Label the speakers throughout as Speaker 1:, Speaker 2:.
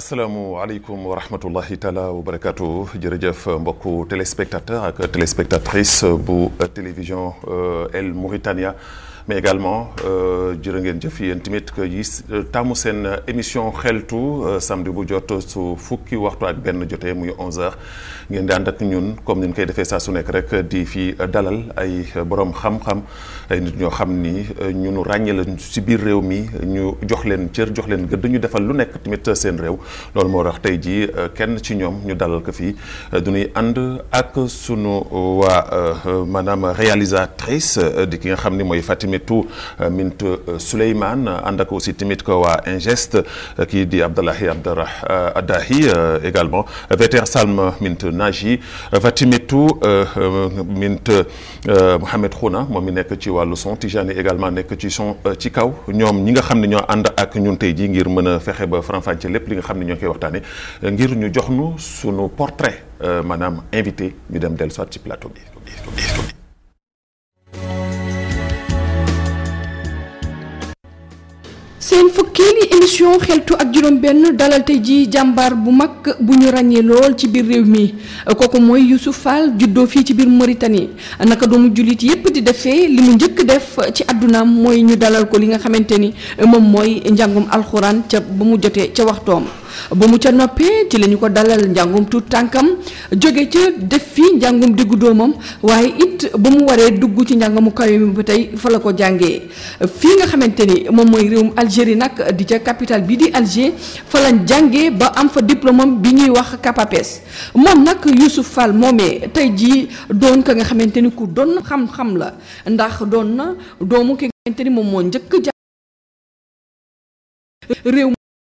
Speaker 1: asalaamualeykum wa rahmatullahi taala wa barakatu jërëjëf mbokku téléspectateur ak téléspectatrice bu télévision El Mauritania mais également jërë ngeen jëf yéen tamit que yi tàmmu seen émission xeltu samedi bu jot su fukki waxtu ak benn jotee muy 11h ngeen di ànd ak ñun comme ni ñu koy defee saa su nekk rek di fi dalal ay borom xam-xam ay nit ñoo xam ni ñunu ràññee la ci biir réew mi ñu jox leen cër jox leen gëdd ñu defal lu nekk tamit seen réew loolu moo tax tey jii kenn ci ñoom ñu dalal ko fii du ñuy ànd ak sunu waa maanaam réalisatrice di ki nga xam ni mooy Fatimetou Mint Souleymane ànd ak aussi tamit ko waa Ingest kii di Abdallahi Abdarah Adahi également Veter Salm Mint Naji Fatimetou Mint Mohamed Khouna moom mi nekk ci wàllu son Tijani également nekk ci son ci kaw ñoom ñi nga xam ne ñoo ànd ak ñun tey jii ngir mën a fexe ba faram-fàcce lépp li nga xam ne ñoo koy waxtaane ngir ñu jox nu sunu portrait maanaam invité ñu dem dellu soit ci plateau bi.
Speaker 2: seen fukkeeli émission xeltu ak juróom-benn dalal tey ji jàmbaar bu mag bu ñu ràññee lool ci biir réew mi kooku mooy Youssouf Fall juddoo fii ci biir Mauritanie naka doomu jullit yépp di defee li mu njëkk def ci àddunaam mooy ñu dalal ko li nga xamante ni moom mooy njàngum alxuraan ca ba mu jotee ca waxtoom ba mu ca noppee ci la ñu ko dalal njàngum tuut tànkam jóge ca def fii njàngum diggu doomam waaye it ba mu waree dugg ci njàngamu kawe mi ba tey fa la ko jàngee fii nga xamante ni moom mooy réewum Algérie nag di ca capitale bi di Alger fa lañ jàngee ba am fa diplôme bi ñuy wax CAPAPES moom nag Youssouf Fall moomee tey jii doon ka nga xamante ni ku doon xam-xam la ndax doon na doomu ki nga xamante ni moom moo njëkk jàng réew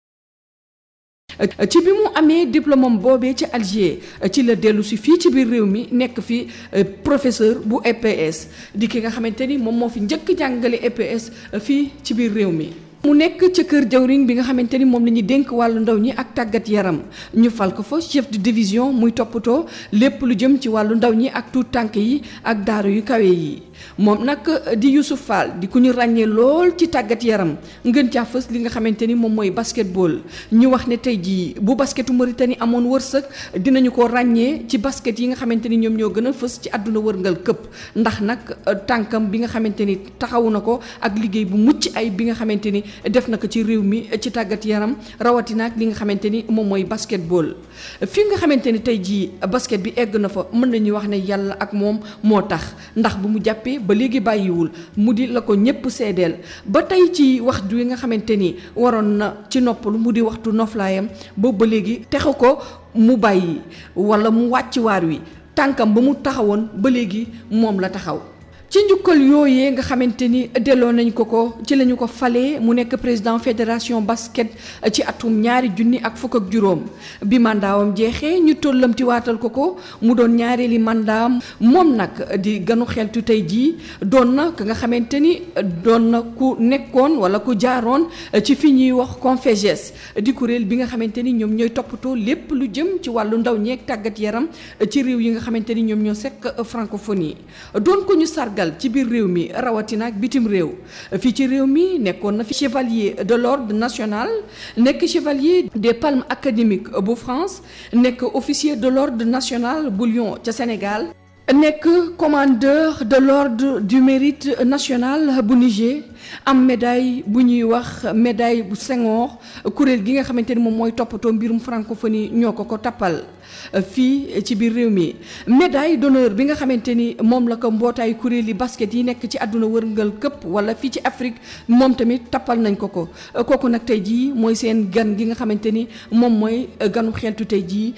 Speaker 2: ci bi mu amee diplôme am boobee ci Alger ci la dellu si fii ci biir réew mi nekk fi professeur bu EPS di ki nga xamante ni moom moo fi njëkk jàngale EPS fii ci biir réew mi. mu nekk ca kër jawriñ bi nga xamante ni moom la ñuy dénk wàllu ndaw ñi ak tàggat yaram ñu fal ko fa chef de division muy toppatoo lépp lu jëm ci wàllu ndaw ñi ak tuut tànk yi ak daaru yu kawe yi. moom nag di Youssouf Fall di ku ñu ràññee lool ci tàggat yaram ngën caa fës li nga xamante ni moom mooy basketball ñu wax ne tey jii bu basketu Mauritanie amoon wërsëg dinañu ko ràññee ci basket yi nga xamante ni ñoom ñoo gën a fës ci àdduna wërngal këpp ndax nag tànkam bi nga xamante ni taxawu na ko ak liggéey bu mucc ay bi nga xamante ni def na ko ci réew mi ci tàggat yaram rawatina ak li nga xamante ni moom mooy basketball fi nga xamante ni tey jii basket bi egg na fa mën nañu wax ne yàlla ak moom moo tax ndax bu mu jàppee ba léegi bàyyiwul mu di la ko ñépp seedeel ba tey ci waxtu wi nga xamante ni waroon na ci noppalu mu di waxtu noflaayam boobu ba léegi texu ko mu bàyyi walla mu wàcc waar wi tànkam ba mu taxawoon ba léegi moom la taxaw ci njukkal yooyee nga xamante ni delloo nañ ko ko ci la ñu ko falee mu nekk président fédération basket ci atum ñaari junni ak fukk ak juróom bi mandaawam jeexee ñu tollamti waatal ko ko mu doon ñaareeli mandaam moom nag di ganu xeltu tey jii doon na ka nga xamante ni doon na ku nekkoon wala ku jaaroon ci fi ñuy wax Conféges di kuréel bi nga xamante ni ñoom ñooy toppatoo lépp lu jëm ci wàllu ndaw ñeeg tàggat yaram ci réew yi nga xamante ni ñoom ñoo sekk francophonie doon ko ñu sargal ci biir réew mi rawatina ak bitim réew fii ci réew mi nekkoon na fi chevalier de l'ordre national nekk chevalier des palmes académiques bu France nekk officier de l'ordre national bu Lyon ca Sénégal nekk commandeur de l'ordre du mérite national bu Niger am médaille bu ñuy wax médaille bu Senghor kuréel gi nga xamante ni moom mooy toppatoo mbirum francophonie ñoo ko ko tappal fii ci biir réew mi médaille d'honneur bi nga xamante ni moom la ko mbootaayu kuréel yi basket yi nekk ci àdduna wërngal këpp wala fii ci Afrique moom tamit tappal nañ ko ko kooku nag tey jii mooy seen gan gi nga xamante ni moom mooy ganu xeltu tey jii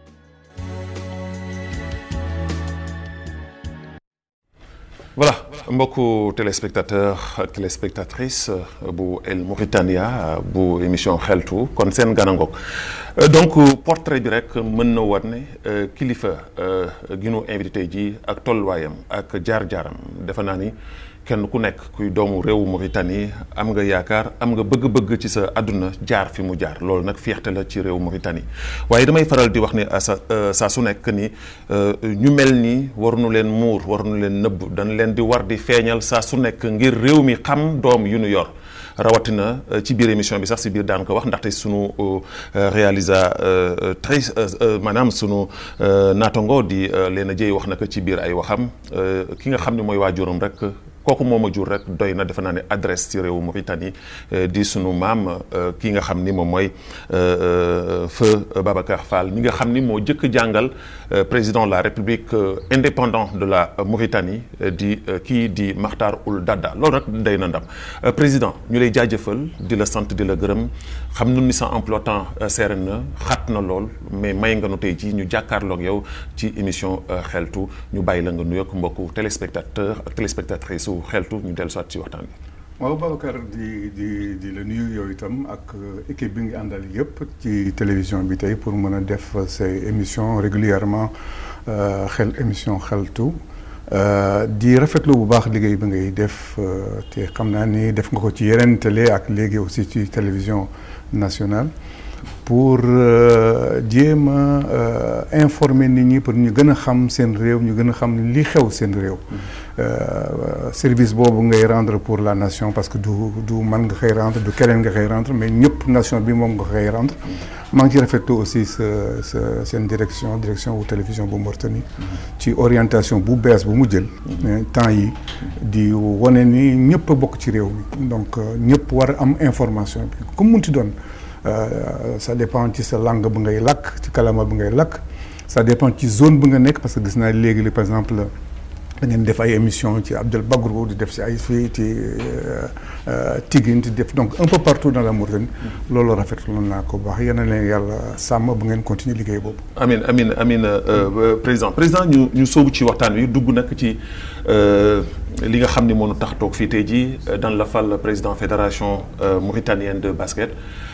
Speaker 1: voilà mbokku téléspectateur ak téléspectatrice bu El Mauritania bu émission xeltu kon seen ganangoog donc portrait bi rek mën na war ne kilifa gi nu invité ji ak tolluwaayam ak jaar-jaaram defe naa ni kenn ku nekk kuy doomu réewu Mauritanie am nga yaakaar am nga bëgg-bëgg ci sa àdduna jaar fi mu jaar loolu nag fierté la ci réewu Mauritanie waaye damay faral di wax ni sa saa su nekk ni ñu mel nii waruñu leen muur waruñu leen nëbb dañ leen di war di feeñal saa su nekk ngir réew mi xam doom yu nu yor rawatina ci biir émission bi sax si biir daan ko wax ndaxte sunu réalisatrice maanaam sunu naatango di Léna Dieye wax na ko ci biir ay waxam ki nga xam ne mooy waajuram rek. kooku moom a jur rek doy na defe naa ne adresse ci réewu Mauritanie di sunu maam kii nga xam ni moom mooy feu Babacar Fall mi nga xam ni moo jëkk jàngal président de la République indépendant de la Mauritanie di kii di Makhtar Ould Daddah loolu rek day na ndam président ñu lay jaajëfal di la sant di la gërëm xam nu ni sa emploi temps seere na xat na lool mais may nga nu tey jii ñu jàkkaarloog yow ci émission xeltu ñu bàyyi la nga nuyoog mbokku téléspectateur ak téléspectatrice xeltu ñu dellu soit ci waxtaan bi.
Speaker 3: waaw Babacar di di di la nuyu yow itam ak équipe bi nga àndal yëpp ci télévision bi tey pour mën a def say émission régulièrement xel émission xeltu di rafetlu bu baax liggéey bi ngay def te xam naa ni def nga ko ci yeneen télé ak léegi aussi ci télévision nationale pour jéem a informer nit ñi pour ñu gën a xam seen réew ñu gën a xam li xew seen réew service boobu ngay rendre pour la nation parce que du du man nga koy rendre du keneen nga koy rendre mais ñëpp nation bi moom nga koy rendre maa ngi ci rafetlu aussi sa sa seen direction direction wu télévision bu Mauritanie ci orientation bu bees bu mu jël temps yi di wane ni ñëpp a bokk ci réew mi donc ñëpp war a am information bi comme munti doon ça dépend ci sa langue bu ngay làkk ci kalama bu ngay làkk ça dépend ci zone bu nga nekk parce que gis naa léegi li par exemple da ngeen def ay émission ci Abdel Bagourou di def si ay fii ci Tigine di def donc un peu partout dans la Mauritanie loolu rafetlu naa ko baax yéen a leen yàlla sàmm bu ngeen continuer liggéey boobu.
Speaker 1: amin amin amin président président ñu ñu sóobu ci waxtaan wi dugg nag ci li nga xam ni moo nu tax toog fii tey jii dans la fal président fédération mauritanienne de basket.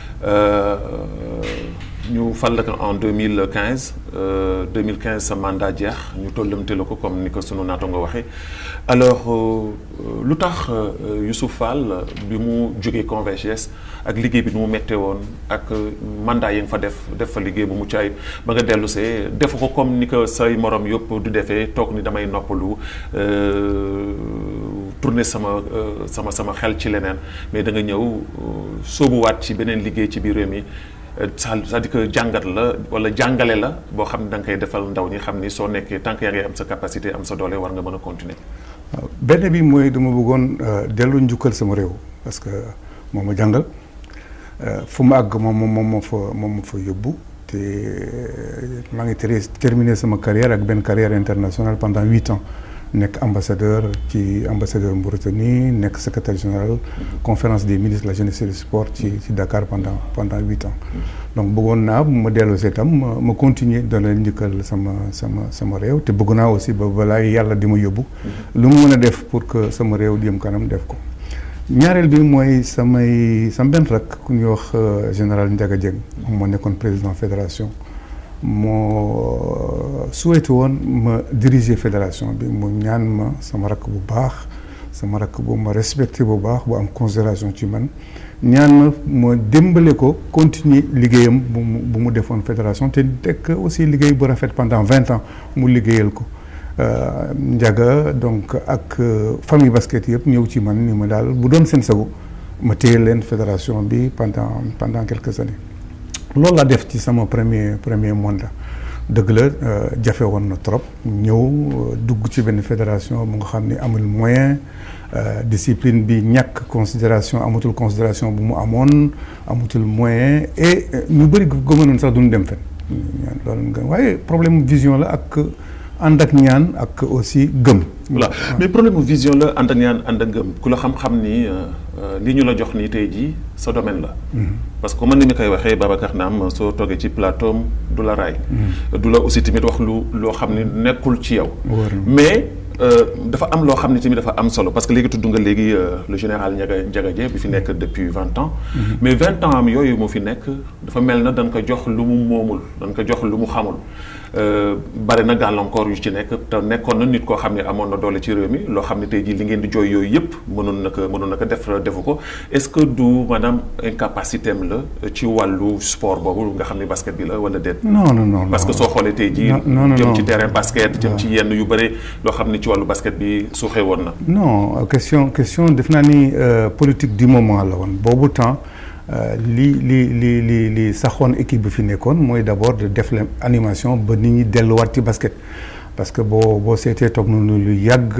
Speaker 1: ñu fal la ko en deux mille quinze deux mille quinze sa mandat jeex ñu tollamte la ko comme ni ko sunu naata nga waxee alors lu tax Youssouf Fall bi mu jógee Convergès ak liggéey bi nu mu méttee woon ak mandat yi nga fa def def fa liggéey bu mucc ayib ba nga dellu see defu ko comme ni ko say morom yëpp du defee toog ni damay noppalu tourner sama sama sama xel ci leneen mais da nga ñëw sóobuwaat ci beneen liggéey ci biir réew mi. c'est-à-dire que jàngat la wala jàngale la boo xam ne da nga koy defal ndaw ñi xam ni soo nekkee tant que yaa ngi am sa capacité am sa doole war nga mën a continuer.
Speaker 3: waaw benn bi mooy dama bëggoon dellu njukkal sama réew parce que moom ma jàngal fu mu àgg moom moom moo fa moom moo fa yóbbu te maa ngi terminé sama carrière ak benn carrière internationale pendant huit ans. nekk ambassadeur ci ambassadeur Mauritanie nekk secrétaire général conférence des ministres de la jeunesse et du sport ci ci Dakar pendant pendant huit ans donc bëggoon naa bu ma dellu see itam ma ma continuer doon leen njëkkal sama sama sama réew te bëgg naa aussi ba balaa yàlla di ma yóbbu lu mu mën a def pour que sama réew di jëm kanam def ko ñaareel bi mooy samay sama benn rak ku ñuy wax général Ndiaga Dieng moom moo nekkoon président fédération moo souhaité woon ma diriger fédération bi mu ñaan ma sama rakk bu baax sama rakk bu ma respecté bu baax bu am considération ci man ñaan ma ma démbale ko continuer liggéeyam bu mu bu mu defoon fédération te tekk aussi liggéey bu rafet pendant vingt ans mu liggéeyal ko Ndiaga donc ak famille basket yëpp ñëw ci man ni ma daal bu doon seen sago ma téye leen fédération bi pendant pendant quelques années loolu laa def ci sama premier premier mandat dëgg la jafe woon na trop ñëw dugg ci benn fédération bu nga xam ne amul moyen discipline bi ñàkk considération amatul considération bu mu amoon amatul moyen et ñu bëri gëmënoon sax duñu dem fen loolu waaye problème vision la ak ànd ak ñaan ak aussi gëm.
Speaker 1: voilà mais problème vision la ànd ak ñaan ànd ak gëm ku la xam-xam ni li ñu la jox nii tey jii sa domaine la. parce que man ni mi koy waxee Babacar Naam soo toogee ci plateau du la raay. du la aussi tamit wax lu loo xam ni nekkul ci yow. mais dafa am loo xam ne tamit dafa am solo parce que léegi tudd nga léegi le général Ndiaga Ndiaga Dieng bi fi nekk depuis vingt ans. mais vingt ans am yooyu mu fi nekk dafa mel na dañ ko jox lu mu moomul dañ ko jox lu mu xamul. bari na gàllankoor yu ci nekk te nekkoon na nit koo xam ne amoon na doole ci réew mi loo xam ne tey jii li ngeen di jooy yooyu yëpp mënoon na ko mënoon na ko def defu ko est-ce que du maanaam incapacité am la ci wàllu sport boobu nga xam ne basket bi la wala déet.
Speaker 3: non non non
Speaker 1: parce que soo xoolee tey jii. jëm ci terrain basket jëm ci yenn yu bëri loo xam ne ci wàllu basket bi suuxee woon na.
Speaker 3: non question question def naa ni politique du moment la woon boobu temps li li li li li saxoon équipe bi fi nekkoon mooy d'abord de def la animation ba nit ñi delluwaat ci basket. parce que boo boo seetee toog nañu lu yàgg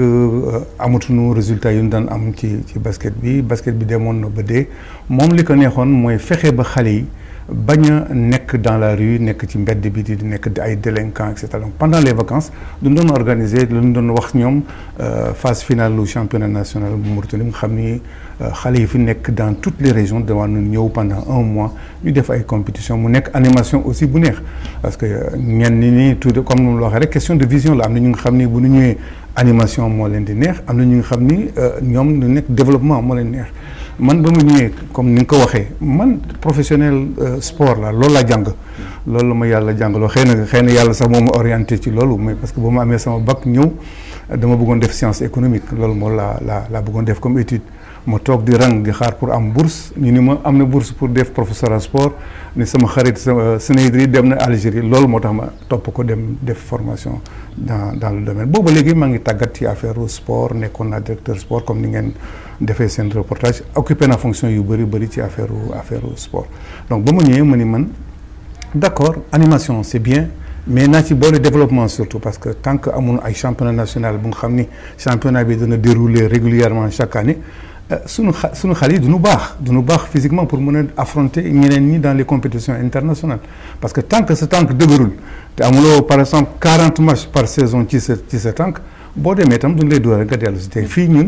Speaker 3: amatuñu résultat yu ñu daan am ci ci basket bi basket bi demoon na ba dee moom li ko neexoon mooy fexe ba xale yi bañ a nekk dans la rue nekk ci mbedd bi di nekk ay délinquants et cetera donc pendant les vacances duñ doon organiser lu ñu doon wax ñoom phase finale lu championnat national bu Mauritanie nga xam ni xale yi fi nekk dans toutes les régions dawaa nañ ñëw pendant un mois ñu def ay compétition mu nekk animation aussi bu neex parce que ñenn ñi tout comme nu mu la waxee rek question de vision la am na ñu nga xam ni bu ñu ñëwee animation moo leen di neex am na ñu nga xam ni ñoom ñu nekk développement moo leen neex man ba mu ñëwee comme ni nga ko waxee man professionnel sport la loolu laa jàng loolu la ma yàlla jàngaloo xëy na xëy na yàlla sax moo ma orienté ci loolu mais parce que ba ma amee sama bac ñëw dama bëggoon def science économique loolu moo la la laa bëggoon def comme étude ma toog di rang di xaar pour am bourse ñu ni ma am na bourse pour def professeur sport ni sama xarit sama Sénégal dem na Algérie loolu moo tax ma topp ko dem def formation dans dans le domaine booba léegi maa ngi tàggat ci affaire sport nekkoon naa directeur sport comme ni ngeen defee seen reportage occupé na fonction yu bëri bëri ci affaire affaire sport donc ba ma ñëwee ma ni man d'accord animation c'est bien mais naa ci boole développement surtout parce que tant que amul ay championnat national bu nga xam ni championnat bi dana dérouler régulièrement chaque année suñu xa suñu xale yi duñu baax duñu baax physiquement pour mën a affronter ñeneen ñi dans les compétitions internationales parce que tant que sa tànk dëgërul te amuloo par exemple quarante matchs par saison ci sa ci sa tànk boo demee itam duñu lay dooree nga dellu si te fii ñun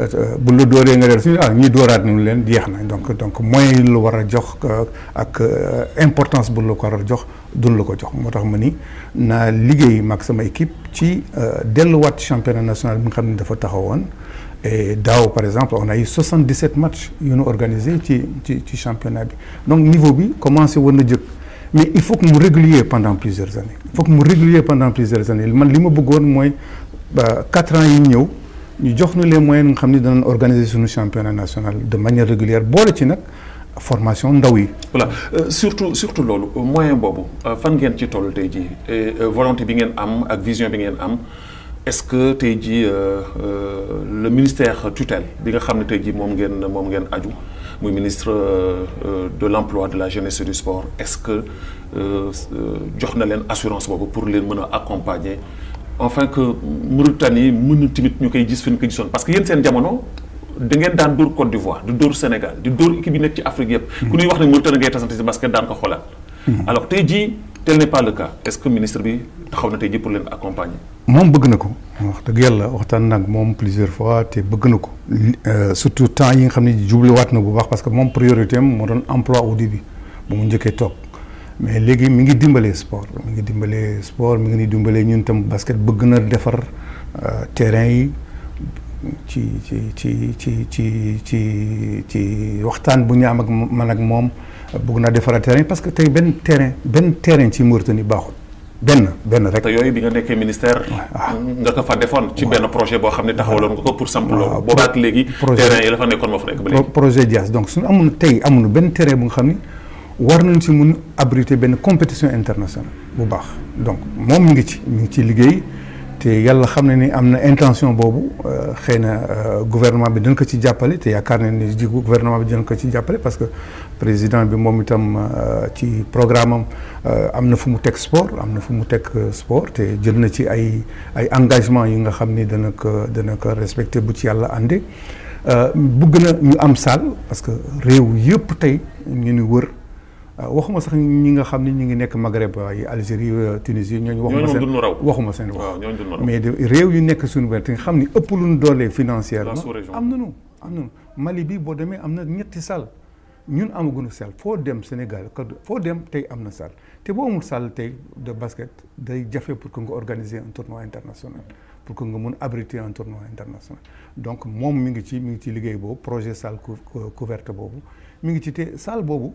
Speaker 3: bu la dooree nga dellu si ah ñii dooraat nañu leen jeex na donc donc moyens yi la war a jox ak importance bu la ko war a jox duñu la ko jox moo tax ma ni naa liggéey mag sama équipe ci delluwaat championnat national bi nga xam ne dafa taxawoon et daaw par exemple on a eu 77 matchs yu ñu organisé ci ci ci championnat bi donc niveau bi commencé woon na jëkk mais il faut que mu régulier pendant plusieurs années il faut que mu régulier pendant plusieurs années man li ma bëggoon mooy quatre ans yi ñëw ñu jox ñu les moyens nga xam ni danañ organiser suñu championnat national de manière régulière boole ci nag formation ndaw yi.
Speaker 1: voilà surtout surtout loolu moyen boobu fan ngeen ci toll tey jii volonté bi ngeen am ak vision bi ngeen am. est-ce que tey jii le ministère tutelle bi nga xam ne tey jii moom ngeen moom ngeen aju muy ministre de l'emploi de la jeunesse et du sport est-ce que jox na leen assurance boobu pour leen mën a accompagner enfin que Mauritanie mën na tamit ñu koy gis fi ñu koy gisoon parce que yéen seen jamono da ngeen daan dóor Côte d'Ivoire di dóor Sénégal di dóor équipe yi nekk ci Afrique yëpp. ku ñuy wax ne Mauritanie ngay tasante ci basket daan ko xoolaat. alors tey jii tel n'est pas le cas est-ce que ministre bi taxaw na tey jii pour leen accompagner.
Speaker 3: moom bëgg na ko wax dëgg yàlla waxtaan nag moom plusieurs fois te bëgg na ko surtout temps yi nga xam ne jubluwaat na bu baax parce que moom priorité am moo doon emploi au début bu mu njëkkee toog mais léegi mi ngi dimbalee sport mi ngi dimbalee sport mi ngi ni dimbalee ñun tam basket bëgg na defar terrain yi ci ci ci ci ci ci ci waxtaan bu ñu am ak man ak moom bëgg naa defaraat terrain parce que tey benn terrain benn terrain ci Mauritanie baaxul. benn benn rek.
Speaker 1: te yooyu bi nga nekkee ministère. nga ko fa defoon. ci benn projet boo xam ne taxawaloon nga ko pour samp loolu. boobaak léegi. terrain yi la fa nekkoon moo fa nekk ba léegi.
Speaker 3: projet Dias donc suñu amoon tey amuñu benn terrain bu nga xam ni war nañ si mun abriter benn compétition internationale bu baax donc moom mi ngi ci mi ngi ci liggéey te yàlla xam ne ni am na intention boobu xëy na gouvernement bi dañ ko ci jàppale te yaakaar na ni gouvernement bi dañ ko ci jàppale parce que président bi moom itam ci programme am am na fu mu teg sport am na fu mu teg sport te jël na ci ay ay engagement yi nga xam ni dana ko dana ko respecté bu ci yàlla ànde bëgg na ñu am salle parce que réew yëpp tey ñu ni wër waxuma sax ñi nga xam ni ñu ngi nekk Maghreb ay Algérie Tunisie ñooñu waxuma seen waxuma seen wax mais de réew yu nekk suñu benn te nga xam ni ëpp lu ñu doole financièrement am nañu am nañu Mali bi boo demee am na ñetti salle ñun amaguñu salle foo dem Sénégal foo dem tey am na salle te boo amul salle tey de basket day jafe pour que nga organiser un tournoi international pour que nga mun abriter un tournoi international donc moom mi ngi ci mi ngi ci liggéey boobu projet salle couverte boobu mi ngi ci te salle boobu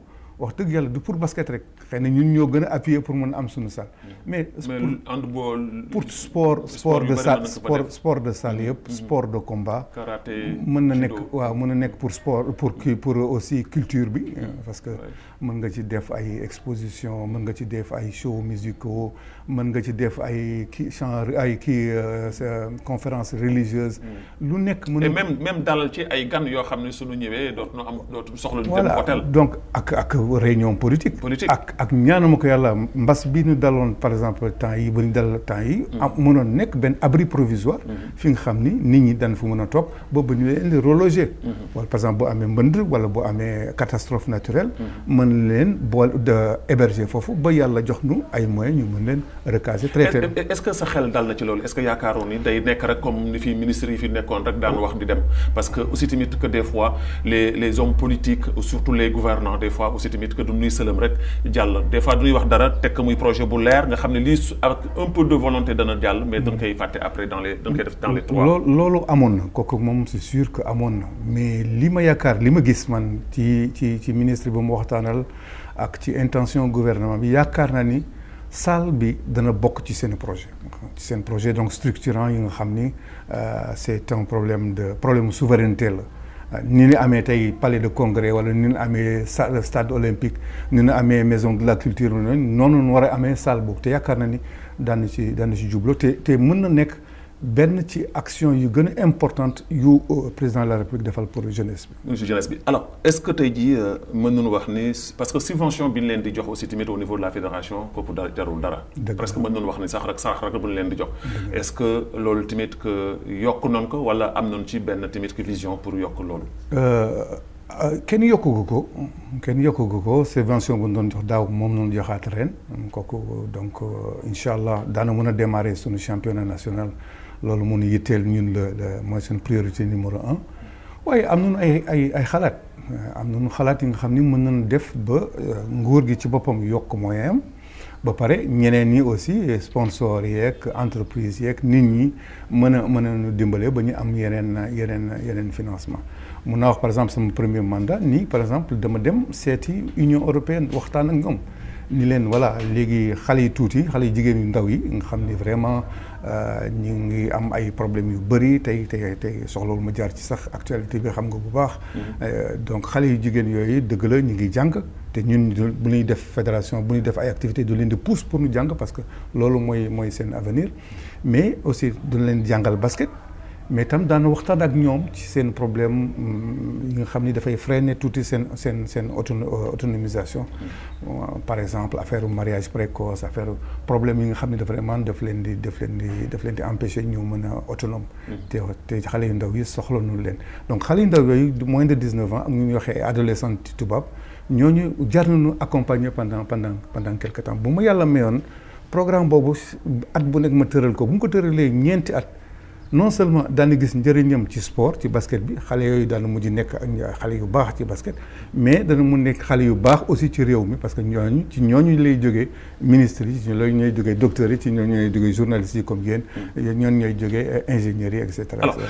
Speaker 3: wax dëgg yàlla du pour basket rek xëy na ñun ñoo gën a appuyer pour mën a am suñu salle mais
Speaker 1: mais handball
Speaker 3: pour sport sport
Speaker 1: yu
Speaker 3: de
Speaker 1: bëri
Speaker 3: salle
Speaker 1: mën na ko fa
Speaker 3: sport
Speaker 1: def.
Speaker 3: sport de salle yëpp sport de combat
Speaker 1: karaté
Speaker 3: mën na nekk
Speaker 1: judo.
Speaker 3: waaw mën na nekk pour sport pour kii pour aussi culture bi euh, parce que mën nga ci def ay exposition mën nga ci def ay shows musicaux mën nga ci def ay kii chant ay kii euh, sa- conférence religieuse lu nekk mën
Speaker 1: et
Speaker 3: na
Speaker 1: même même dalal ci ay gan yoo xam ne suñu ñëwee dootu ñu am dootu soxla ñu dem
Speaker 3: voilà
Speaker 1: hôtel
Speaker 3: donc ak ak réunion politique.
Speaker 1: Politique.
Speaker 3: ak ak ñaanuma ko yàlla mbas bi ñu daloon par exemple temps yi ba ñu dal temps yi. am mënoon nekk benn abri provisoire. fi nga xam ni nit ñi dañ fa mën a toog ba ba ñu leen di reloger. wala par exemple boo amee mbënd wala boo amee catastrophe naturelle. mën leen bool de héberger foofu ba yàlla jox nu ay moyens ñu mën leen recaser traiter.
Speaker 1: est est- est-ce que sa xel dal na ci loolu est-ce que yaakaaroon ni day nekk rek comme ni fi ministre yi fi nekkoon rek daan wax di dem parce que aussi tamit que des fois les les hommes politiques surtout les gouvernants des fois aussi tamit que du ñuy sëlëm rek jàll des fois du ñuy wax dara teg muy projet bu leer nga xam ne lii su- avec un peu de volonté dana jàll mais dañ koy fàtte après dans les dañ koy def dans les trois
Speaker 3: loolu loolu amoon na kooku moom c'est sûr que amoon na mais li ma yaakaar li ma gis man ci ci ci ministre bi mu waxtaanal ak ci intention gouvernement bi yaakaar naa ni salle bi dana bokk ci seen projet ci seen projet donc structurant yi nga xam ni euh, c'est un problème de problème de souveraineté la ni ñu amee tey palais de congrès wala ni ñu amee sa- stade olympique ni ñu amee maison de la culture noonu ñu war a amee salle boobu te yaakaar na ni daan ci daan ci jublu te te mën na nekk benn ci action yu gën a importante yu euh, président de la république defal pour jeunesse bi.
Speaker 1: monsieur jeunesse bi alors est-ce que tey jii euh, mën nañu wax ni parce que subvention bi ñu leen di jox aussi tamit au niveau de la fédération kooku dara jarul dara.
Speaker 3: Dëgg
Speaker 1: presque mën nañu wax ni sax rek sax rek bu ñu leen di jox. est-ce que loolu tamit que yokk nañ ko wala am nañ ci benn tamit que vision pour yokk loolu.
Speaker 3: Euh, euh, kenn yokkugu ko kenn yokkugu ko subvention bu ñu doon jox daaw moom noonu joxaat ren kooku donc euh, incha allah daana mën a démarrer sunu championnat national loolu mun yitteel ñun la la mooy seen priorité numéro un waaye am nañu ay ay ay xalaat euh, am nañu xalaat yi nga xam ni mën nañu def ba euh, nguur gi ci boppam yokk moyen am ba pare ñeneen ñi aussi sponsors yeeg entreprise yeeg nit ñi mën a mën a ñu dimbale ba ñu am yeneen yeneen yeneen financement mun naa wax par exemple sama premier mandat nii par exemple dama dem seeti Union européenne waxtaan ak ñoom ni leen voilà léegi xale yi tuuti xale yu jigéen yu ndaw yi nga xam ni vraiment ñu ngi am ay problèmes yu bëri tey tey tey soxlawul ma jaar ci sax actualité bi xam nga bu baax. donc xale yu jigéen yooyu dëgg la ñu ngi jàng te ñun bu ñuy def fédération bu ñuy def ay activités du leen di pousse pour ñu jàng parce que loolu mooy mooy seen avenir mais aussi duñ leen jàngal basket. mais tam daan waxtaan ak ñoom ci seen problème yi nga xam ni dafay freiner tuuti seen seen seen autonomisation par exemple affaire mariage précoce affaire problème yi nga xam ne dafa vraiment daf leen di daf leen di daf leen di empêcher ñu mën a autonome te te xale yu ndaw yi soxla nu leen donc xale yu ndaw yooyu moins de dix-neuf ans ak ñu ñuy waxee adolescent ci tubaab ñooñu jar nañu accompagner pendant pendant pendant quelque temps bu ma yàlla mayoon programme boobu at bu nekk ma tëral ko bu mu ko tëralee ñeenti at non seulement daana gis njëriñam ci sport ci basket bi xale yooyu daana mujj nekk ak xale yu baax ci basket mais dana mun nekk xale yu baax aussi ci réew mi parce que ñooñu ci ñooñu lay jógee ministres yi ci ñooñu ñooy jógee docteurs yi ci ñooñu ñooy jógee journalistes yi comme yéen ñooñu ñooy jógee ingénieurs yi et cetera.
Speaker 1: alors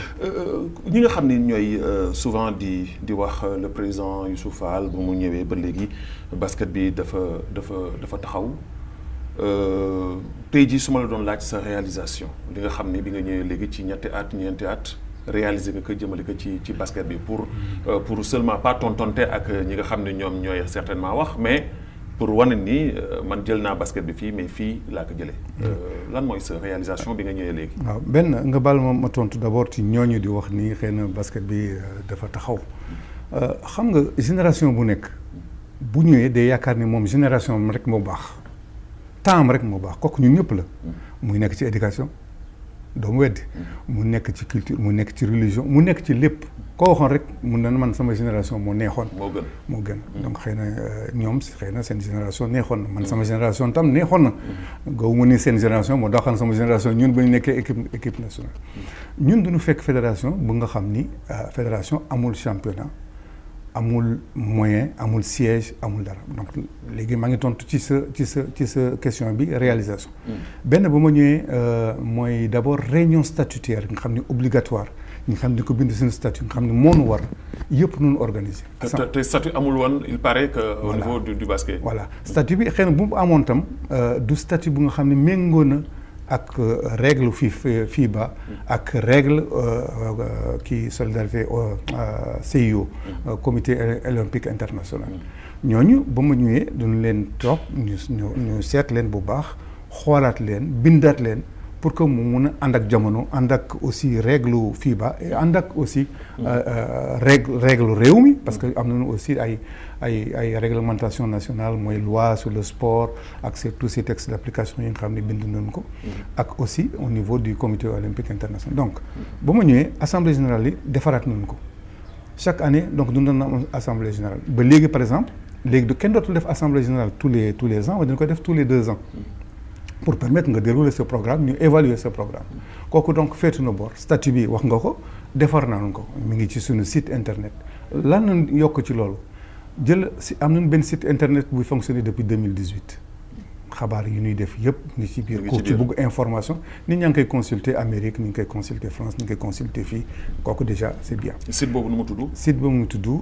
Speaker 1: ñi nga xam ne ñooy souvent di di wax le président Youssouf Fall bu mu ñëwee ba léegi basket bi dafa dafa dafa taxaw. tey jii su ma la doon laaj sa réalisation li nga xam ne bi nga ñëwee léegi ci ñetti at ñeenti at réaliser nga ko jëmale ko ci ci basket bi pour pour seulement pas tontonte ak ñi nga xam ne ñoom ñooy certainement wax mais pour wane ni man jël naa basket bi fii mais fii laa ko jëlee. lan mooy sa réalisation bi nga ñëwee léegi.
Speaker 3: waaw benn nga baal ma ma tontu d'abord ci ñooñu di wax ni xëy na basket bi dafa taxaw xam nga génération bu nekk bu ñëwee day yaakaar ni moom génération rek moo baax. temps rek moo baax kooku ñun ñëpp la muy nekk ci éducation doomu weddi mu nekk ci culture mu nekk ci religion mu nekk ci lépp koo waxoon rek mun na man sama génération moo neexoon
Speaker 1: moo gën
Speaker 3: moo gën donc xëy na ñoom xëy na seen génération neexoon na man sama génération tam neexoon na gaw mu ni seen génération moo daaxoon sama génération ñun ba ñu nekkee équipe équipe nationale ñun duñu fekk fédération bu nga xam ni fédération amul championnat amul moyen amul siège amul dara donc léegi maa ngi tontu ci sa ci sa ci sa question bi réalisation benn ba ma ñëwee mooy d'abord réunion statutaire nga xam ne obligatoire ñu xam ne ko bind suñu statut nga xam ne moo nu war yëpp nu organiser.
Speaker 1: te te statut amul woon il paraît que au niveau du du basket.
Speaker 3: voilà statut bi xëy na bu mu amoon tam du statut bu nga xam ne méngoo na ak règle fii FIBA ak règle kii solidarité CIO comité olympique international ñooñu ba mu ñëwee duñu leen toog ñu ñu seet leen bu baax xoolaat leen bindaat leen pour que mu mun a ànd ak jamono ànd ak aussi règle FIBA et ànd ak aussi règle règle réew mi parce que am nañu aussi ay ay ay réglementation nationale mooy loi sur le sport ak c'est tous ces textes d'application yi nga xam ne bind nañu ko ak aussi au niveau du comité olympique international donc ba ma ñëwee assemblée générale yi defaraat nañu ko chaque année donc dund na am assemblée générale ba léegi par exemple léegi du kenn dootul def assemblée générale tous les tous les ans waaye dañu ko def tous les deux ans pour permettre nga dérouler ce programme ñu évaluer ce programme kooku donc féetu na boor statut bi wax nga ko defar nañu ko mi ngi ci suñu site internet lan lañ yokk ci loolu jël si am nañu benn site internet buy fonctionner depuis 2018 xabaar yi ñuy def yëpp ngi ci biir ku ci bugg information nit ñaa ngi koy consulter Amérique ni ngi koy consulter France ni ngi koy consulter fii kooku déjà c'est bien
Speaker 1: site boobu nu mu tudd
Speaker 3: site boobu mu tudd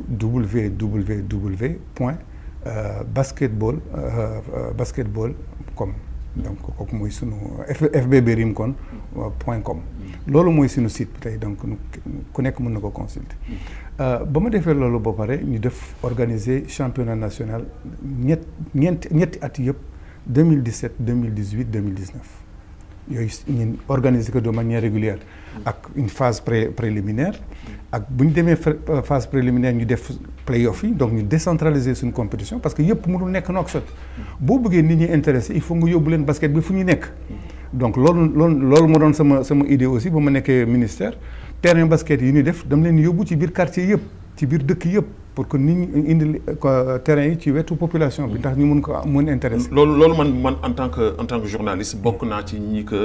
Speaker 3: www point basketball basketball com donc kooku mooy sunu FBB rim kon point com loolu mooy sunu site bi tey donc ku nekk mën na ko consulter ba ma defee loolu ba pare ñu def organiser championnat national ñett ñeenti ñetti at yëpp 2017 2018 2019 yooyu ñun organiser ko de manière régulière ak une phase pré préliminaire ak bu ñu demee phase préliminaire ñu def play-off yi donc ñu décentraliser suñu compétition parce que yëpp mënul nekk Nouakchott boo bëggee nit ñi intéressé il faut nga yóbbu leen basket bi fu ñu nekk donc loolu loolu loolu moo doon sama sama idée aussi ba ma nekkee ministère terrain basket yi ñuy def dama leen yóbbu ci biir quartier yëpp ci biir dëkk yëpp pour que nit ñi indi terrain yi ci wetu population bi ndax ñu mun ko mun intéressé
Speaker 1: loolu loolu man man en tant que en tant que journaliste bokk naa ci ñi que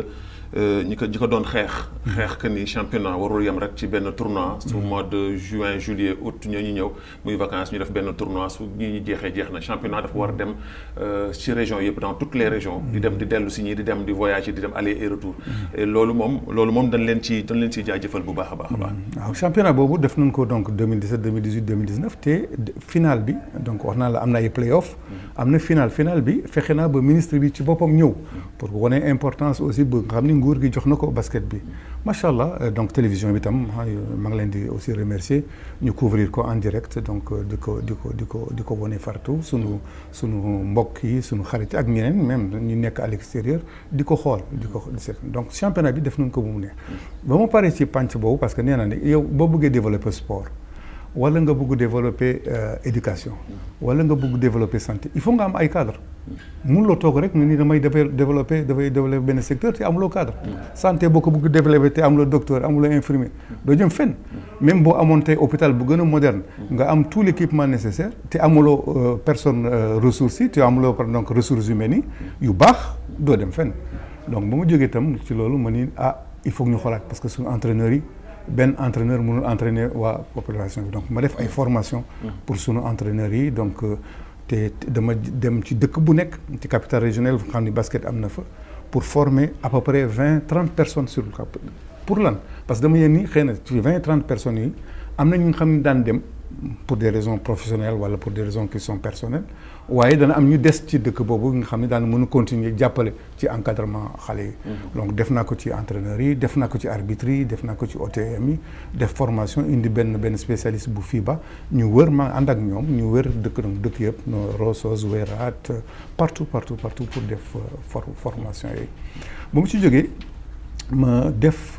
Speaker 1: ñi ko ñi ko doon xeex xeex que ni championnat warul yem rek ci benn tournoi su mois de juin juillet août ñoo ñu ñëw muy vacances ñu def benn tournoi su ñi ñu jeexee jeex na championnat dafa war a dem ci régions yëpp dans toutes les régions di dem di dellu si ñii di dem di voyage di dem aller et retour et loolu moom loolu moom dañ leen ci dañ leen ciy jaajëfal bu baax a baax a baax
Speaker 3: waaw championnat boobu def nañ ko donc 2017 2018 2019 te final bi donc wax naa la am na ay play-off am na final final bi fexe naa ba ministre bi ci boppam ñëw pour wane importance aussi ba nga xam ni nguur gi jox na ko basket bi macha allah donc télévision bi tam maa ngi leen di aussi remercier ñu couvrir ko en direct donc di ko di ko di ko di ko wane partout sunu sunu mbokk yi sunu xarit ak ñeneen même ñu nekk à l'extérieur di ko xool di ko donc championnat bi def nañ ko bu mu neex ba ma paree ci pànc boobu parce que nee naa ne yow boo bëggee développer sport wala nga bëgg développer éducation wala nga bëgg développer santé il faut nga am ay cadre mënuloo toog rek nga ni damay développer dafay développer benn secteur te amuloo cadre santé boo ko bëgg développer te amuloo docteur amuloo infirmier doo jëm fenn même boo amoon tey hôpital bu gën a moderne nga am tout l'équipement nécessaire te amuloo personne ressources yi te amuloo donc ressources humaines yi yu baax doo dem fenn donc ba ma jógee itam ci loolu ma ni ah il faut que ñu xoolaat parce que suñu entraîneurs yi benn entraîneur mënul entraîner waa population bi donc ma def ay formation pour sunu entraîneurs yi donc te dama dem ci dëkk bu nekk ci capitale régionale xam ni basket am na fa pour former à peu près vingt trente personnes sur le cap pour lan parce que dama yéen ni xëy na ci vingt trente personnes yi am na ñu nga xam ne daan dem pour des raisons professionnelles wala pour des raisons qui sont personnelles waaye dana am ñu des ci dëkk boobu nga xam ne daan mën a continuer jàppale ci encadrement xale yi. donc def naa ko ci entraîneurs yi def naa ko ci arbitres yi def naa ko ci OTM yi def formation indi benn benn spécialiste bu FIBA ñu wër ma ànd ak ñoom ñu wër dëkk donc dëkk yëpp no Rosos Wérat partout partout partout pour def formation yooyu. ba mu ci jógee ma def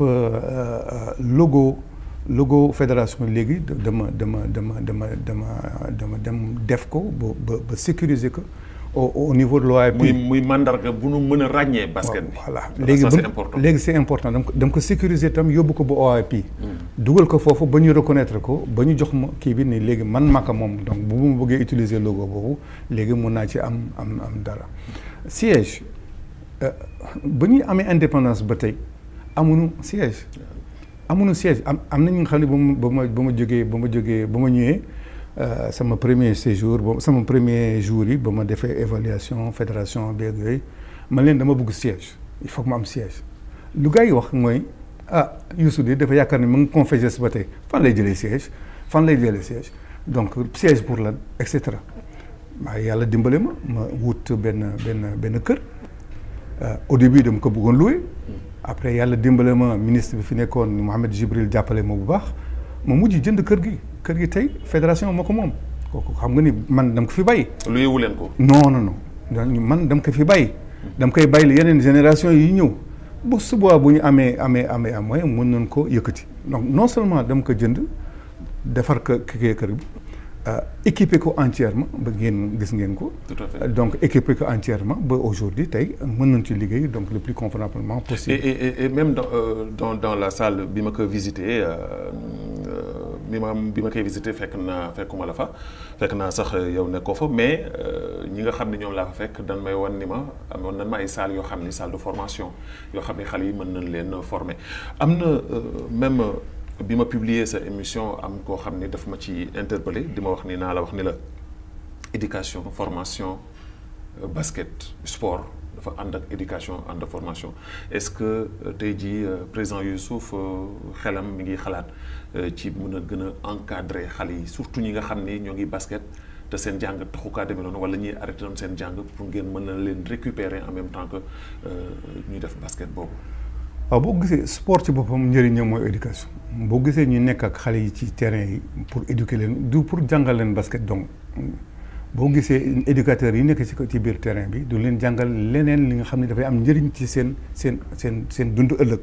Speaker 3: logo. logo fédération léegi dama dama dama dama dama dama dem def ko ba ba ba sécuriser ko au au niveau de l'OAP.
Speaker 1: muy muy mandarga bu nu mën a ràññee basket bi.
Speaker 3: voilà léegi
Speaker 1: c'est important
Speaker 3: léegi c'est important dama ko dama ko sécuriser tam yóbbu ko ba OAP. dugal ko foofu ba ñu reconnaître ko ba ñu jox ma kii bi ni léegi man maka moom donc bu ma bëggee utiliser logo boobu léegi mun naa ci am am am dara siège ba ñuy amee indépendance ba tey amuñu siège. amuñu siège am am na ñu nga xam ne ba ma ba ma jógee ba ma jógee ba ma ñëwee sama premier séjour ba sama premier jour yi ba ma defee évaluation fédération beeg yooyu man leen dama bëgg siège il faut que ma am siège lu gars yi wax mooy ah Youssou de dafa yaakaar ne mu ngi confessé ba tey fan lay jëlee siège fan lay jëlee siège donc siège pour lan et cetera waaye yàlla dimbale ma ma wut benn benn benn kër au début dama ko bëggoon loué après yàlla dimbale ma ministre bi fi nekkoon Mohamed Jibril jàppale ma bu baax ma mujj jënd kër gi kër gi tey fédération moo ko moom kooku xam nga ni man dama ko fi bàyyi.
Speaker 1: lu yewu leen ko.
Speaker 3: non non non man dama ko fi bàyyi. dama koy bàyyi yeneen génération yi ñëw bu subaa bu ñu amee amee amee am moyen mën nañ ko yëkkati donc non seulement dama ko jënd defar ko kii kër bi équipé ko entièrement ba ngeen gis ngeen ko.
Speaker 1: tout à fait
Speaker 3: donc équipé ko entièrement ba aujourd'hui tey mën nañ ci liggéey donc le plus convenablement possible.
Speaker 1: et et et même dans euh, dans dans la salle bi ma ko visité bi ma bi ma koy visité fekk naa fekkuma la fa fekk naa sax yow nekkoo fa mais ñi nga xam ne ñoom laa fa fekk dan may wan ni ma amoon nan ma ay salle yoo xam ni salle de formation yoo xam ne xale yi mën nañ leen former am na même bi ma publier sa émission am koo xam ni daf ma ci interpellé di ma wax ni naa la wax ni la éducation formation basket sport dafa ànd ak éducation ànd ak formation est-ce que tey jii président Youssouf xelam mi ngi xalaat ci mën a gën a encadrer xale yi surtout ñi nga xam ni ñoo ngi basket te seen jàng taxu kaa demee noonu wala ñuy arrêté doon seen jàng pour ngeen mën na leen récupérer en même temps que ñuy def basket boobu.
Speaker 3: waaw boo gisee sport ci boppam njëriñam mooy éducation boo gisee ñu nekk ak xale yi ci terrain yi pour éduquer leen du pour jàngal leen basket donc boo gisee éducateurs yi nekk ci ci biir terrain bi du leen jàngal leneen li nga xam ne dafay am njëriñ ci seen seen seen seen dund ëllëg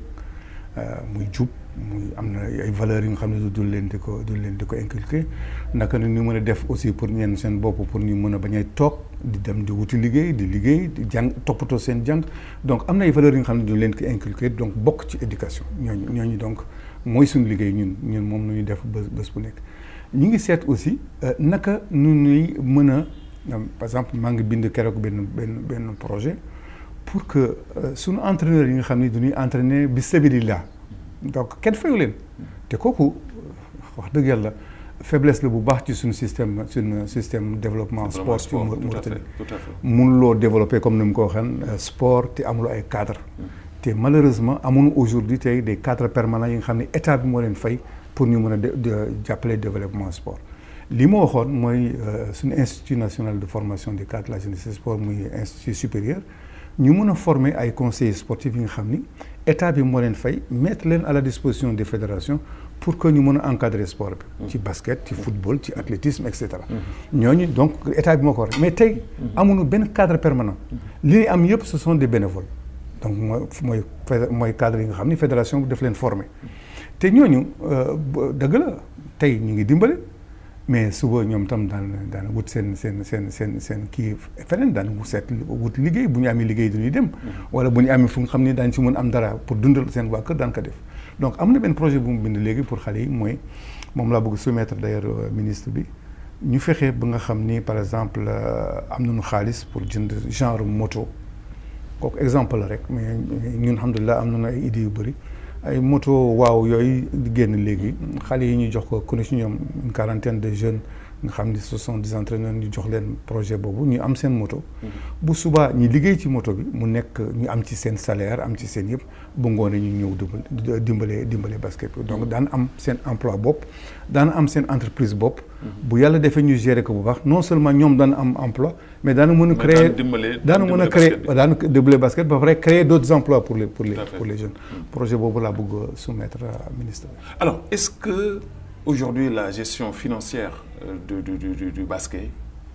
Speaker 3: muy jub muy am na ay valeurs yi nga xam ne du leen di ko du leen di ko inculquer naka la ñu mën a def aussi pour ñeen seen bopp pour ñu mën a bañ a toog di dem di wuti liggéey di liggéey di jàng toppatoo seen jàng donc am na ay valeurs yi nga xam ne du leen ko inculquer donc bokk ci éducation ñooñu ñooñu donc mooy suñu liggéey ñun ñun moom la ñuy def bés bés bu nekk. ñu ngi seet aussi naka nu ñuy mën a par exemple maa ngi bind keroog benn benn benn projet pour que suñu entraîneurs yi nga xam ne du ñuy entraîner bi sabilillah donc kenn fayu leen te kooku wax dëgg yàlla faiblesse la bu baax ci suñu système suñu système développement sport ci Mauritanie mënuloo développer comme ni mu ko waxee sport te amuloo ay cadre te malheureusement amuñu aujourd'hui tey des cadres permanents yi nga xam ne état bi moo leen fay pour ñu mën a jàppale développement sport li ma waxoon mooy suñu institut national de formation des cadres de la jeunesse et sport muy institut supérieur ñu mën a former ay conseillers sportifs yi nga xam ni état bi moo leen fay mettre leen à la disposition des fédérations pour que ñu mën a encadrer sport bi. ci basket ci football ci athlétisme et cetera. ñooñu donc état bi moo ko war mais tey amuñu benn cadre permanent. li ñuy am yëpp ce sont des bénévoles donc mooy mooy mooy cadre yi nga xam ni fédération bi daf leen former. te ñooñu dëgg la tey ñu ngi dimbale mais suba ñoom tam daan daan wut seen seen seen seen seen kii feneen daan seet wut liggéey bu ñu amee liggéey du ñuy dem. wala bu ñu amee fu nga xam ni daañu si mën am dara pour dundal seen waa kër daan ko def. donc am na benn projet bu mu bind léegi pour xale yi mooy moom laa bëgg soumettre d'ailleurs ministre bi ñu fexe ba nga xam ni par exemple am nañu xaalis pour jënd genre moto kooku exemple la rek mais ñun alhamdulilah am nañu ay idées yu bëri. ay moto waaw yooyu di génn léegi xale yi ñu jox ko ku ne ci ñoom une quarantaine de jeunes nga xam ni ce sont des entraîneurs ñu jox leen projet boobu ñu am seen moto. bu subaa ñu liggéey ci moto bi mu nekk ñu am ci seen salaire am ci seen yëpp bu ngoonee ñu ñëw dimbale dimbale basket bi donc daan am seen emploi bopp daan am seen entreprise bopp. bu yàlla defee ñu gérer ko bu baax non seulement ñoom daan am emploi mais daana mën a créer daana mën a créer daana dimbale basket ba pare créer d'autres emplois pour les pour les pour les jeunes projet boobu laa bëgg soumettre ministre
Speaker 1: alors est-ce que aujourd'hui la gestion financière du du du du basket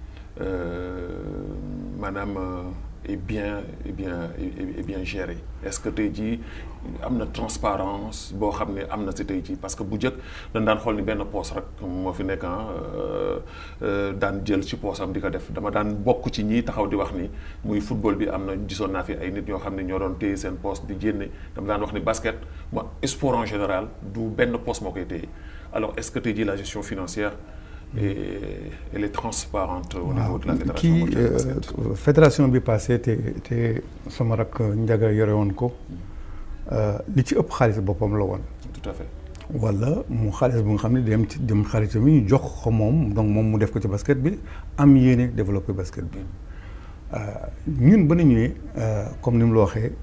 Speaker 1: maanaam est bien est bien est bien géré est-ce que tey jii am na transparence boo xam ne am na si tey jii parce que bu njëkk dañ daan xool ni benn poos rek moo fi nekk daan jël ci poosam di ko def dama daan bokk ci ñi taxaw di wax ni muy football bi am na gisoon naa fi ay nit ñoo xam ne ñoo doon téye seen poos di génne dama daan wax ni basket mo sport en général du benn poos moo koy téye alors est-ce que tey jii la gestion financière et elle est transparente au niveau de la fédération
Speaker 3: kii fédération bi passé te te sama rak njaga yore woon ko li ci ëpp xaalis boppam la woon.
Speaker 1: tout à fait.
Speaker 3: wala mu xaalis bu nga xam ne dem ci dem xaalisam yi ñu jox ko moom donc moom mu def ko ci basket bi am yéene développer basket bi ñun ba ñu ñëwee comme ni mu la waxee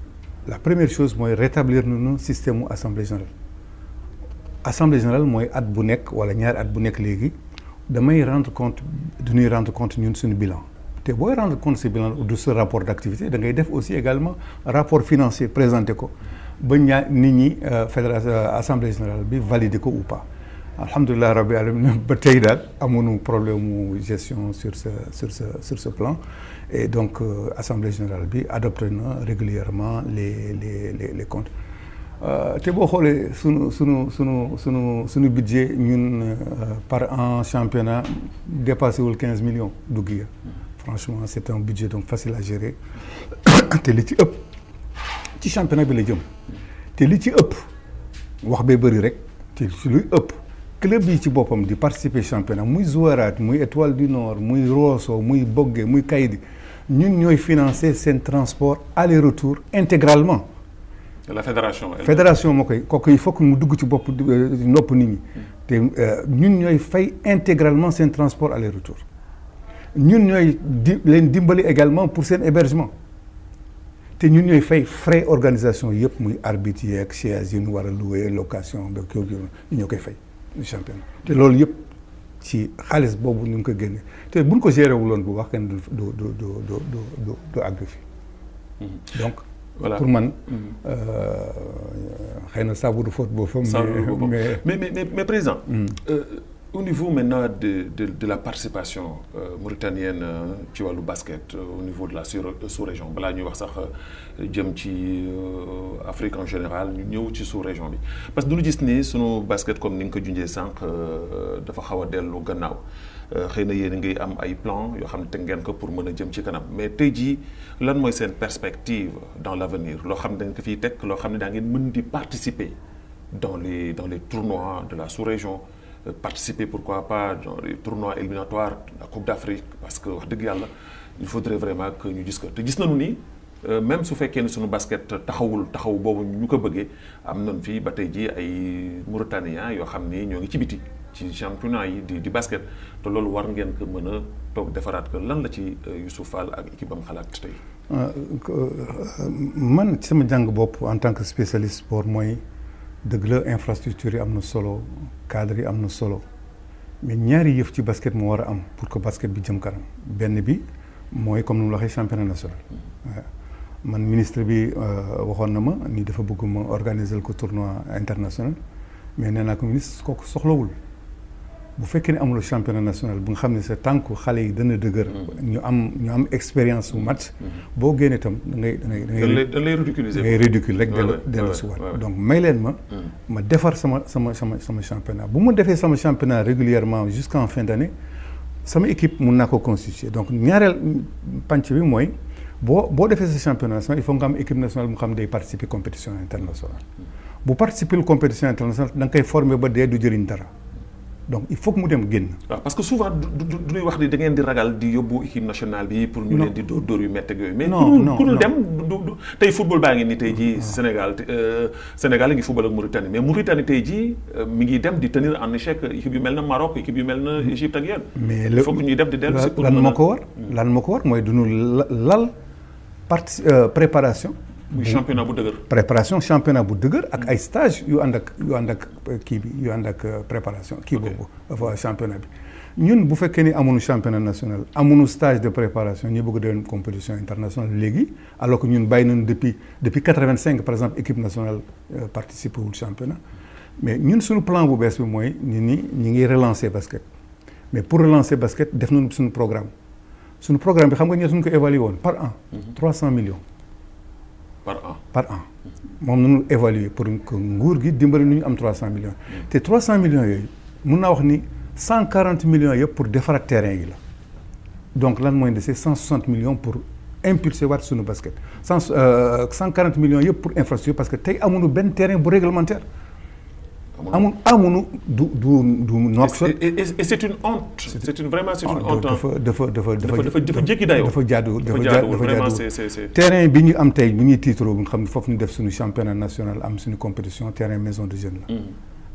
Speaker 3: la première chose mooy rétablir nañu système mu assemblée générale assemblée générale mooy at bu nekk wala ñaari at bu nekk léegi damay rendre compte dañuy rendre compte ñun suñu bilan te booy rendre compte ce bilan de ce rapport d'activité da ngay def aussi également rapport financier présenté ko ba ñaa nit ñi fédération assemblée générale bi valider ko ou pas alhamdulilah rabbi alamin ba tey daal amuñu problème mu gestion sur ce sur ce sur ce plan et donc euh, assemblée générale bi adopté na régulièrement les les les les comptes te boo xoolee sunu sunu sunu sunu sunu budget ñun par an championnat dépassé wul quinze millions dugg ya franchement c'est un budget donc facile à gérer te li ci ëpp ci championnat bi la jëm te li ci ëpp wax bee bëri rek te ci luy ëpp club yi ci boppam di participer championnat muy Zouarate muy Étoile du Nord muy Rosso muy Bogué muy Kaydi ñun ñooy financer seen transport aller-retour intégralement
Speaker 1: la fédération.
Speaker 3: fédération moo koy kooku il faut que mu dugg ci bopp nopp nit ñi. te ñun ñooy fay intégralement seen transport aller-retour. ñun ñooy di leen dimbali également pour seen hébergement te ñun ñooy fay frais organisation yëpp muy arbitre yeeg chaise yi ñu war a louer location beeg yooyu ñu ñoo koy fay championnat te loolu yëpp ci xaalis boobu ñu ngi ko génne te buñ ko géré wuloon bu wax kenn du du du du du du du àgg fi donc.
Speaker 1: voilà
Speaker 3: pour man xëy na saabu du faute boobu.
Speaker 1: mais mais mais mais président. Euh, au niveau maintenant de de de la participation euh, mauritanienne ci wàllu basket au niveau de la sous-région balaa ñuy wax sax jëm ci Afrique en général ñu ñëw ci sous-région bi parce que du ñu gis ni sunu basket comme ni nga ko junjee sànq dafa xaw a dellu gannaaw. xëy na yéen ngay am ay plan yoo xam ne teg ngeen ko pour mën a jëm ci kanam mais tey jii lan mooy seen perspective dans l'avenir loo xam ne da ngeen ko fiy teg loo xam ne daa ngeen mën di participer dans les dans les tournois de la sous-région participer pourquoi pas dans les tournois éliminatoires la Coupe d'Afrique parce que wax dëgg yàlla il faudrait vraiment que ñu gis ko te gis nañu ni même su fekkee ne suñu basket taxawul taxaw boobu ñu ko bëggee am nañ fii ba tey jii ay Mauritaniens yoo xam ni ñoo ngi ci biti ci championnat yi di di basket te loolu war ngeen ko mën a toog defaraat ko lan la ci Youssouf Fall ak équipe am xalaat tey.
Speaker 3: man ci sama jàng bopp en tant que spécialiste sport mooy dëgg la infrastructure yi am na solo cadre yi am na solo mais ñaari yëf ci basket moo war a am pour que basket bi jëm kanam benn bi mooy comme ni mu la waxee championnat national. man ministre bi waxoon na ma ni dafa bëgg ma organiser ko tournoi international mais nee naa ko ministre kooku soxlawul. bu fekkee ne amuloo championnat national bu nga xam ne sa tànku xale yi dana dëgër. ñu am ñu am expérience su match. boo génnee itam da ngay da ngay da ngay.
Speaker 1: da lay ridiculiser
Speaker 3: da ngay ridicule rek dellu dellu si waat donc may leen ma. ma defar sama sama sama sama championnat bu ma defee sama championnat régulièrement jusqu'en fin d'année sama équipe mun naa ko constituer donc ñaareel pànc bi mooy boo boo defee sa championnat national il faut nga am équipe nationale mu xam day participer compétition internationale. bu participer compétition internationale da nga koy former ba dee du jëriñ dara. donc il faut que mu dem génn.
Speaker 1: waaw parce que souvent du du ñuy wax ni da ngeen di ragal di yóbbu équipe nationale bi. pour ñu leen di dóor dóor yu métti ak yooyu. mais
Speaker 3: non non
Speaker 1: ku dul dem du du tey football baa ngi ni tey jii Sénégal Sénégal ngi football ak Mauritanie mais Mauritanie tey jii mi ngi dem di tenir en échec équipe yu mel na Maroc équipe yu mel na Égypte ak yéen.
Speaker 3: mais
Speaker 1: il faut que ñuy dem di dellu si pour
Speaker 3: lan moo ko war. lan moo ko war mooy du ñu lal parti préparation.
Speaker 1: muy championnat bu dëgër.
Speaker 3: préparation championnat bu dëgër ak ay stage yu ànd ak yu ànd ak kii bi yu ànd ak préparation kii boobu dafa championnat bi ñun bu fekkee ni amuñu championnat national amuñu stage de préparation ñu bëgg dem compétition internationale léegi alors que ñun bàyyi nañu depuis depuis quatre-vingt-cinq par exemple équipe nationale participer wul championnat mais ñun suñu plan bu bees bi mooy nit ñi ñi ngi relancer basket mais pour relancer basket def nañu suñu programme suñu programme bi xam nga ñoo suñu ko évalué woon par an trois cent millions
Speaker 1: par an
Speaker 3: par an moom nañu évaluer pour que nguur gi dimbali nu ñu am 300 millions te 300 millions yooyu mun naa wax ni 140 millions yëpp pour defaraat terrain yi la donc lan mooy dese 160 millions pour impulser waat suñu basket cent 140 millions yëpp pour infrastructure parce que tey amuñu benn terrain bu réglementaire amun amuñu du du du Nouakchott
Speaker 1: et et c'est une honte c'est une vraiment c'est une honte
Speaker 3: dafa dafa dafa
Speaker 1: dafa dafa dafa jékki dayoo
Speaker 3: dafa jaaduwul
Speaker 1: dafa
Speaker 3: dafa
Speaker 1: jaaduwul
Speaker 3: dafa
Speaker 1: vraiment
Speaker 3: jaaduwul
Speaker 1: c'est c'est c'est
Speaker 3: terrain bi ñu am tey bu ñuy tiitaroo bu nga xam ne foofu ñu def suñu championnat national am suñu compétition terrain maison de jeunes la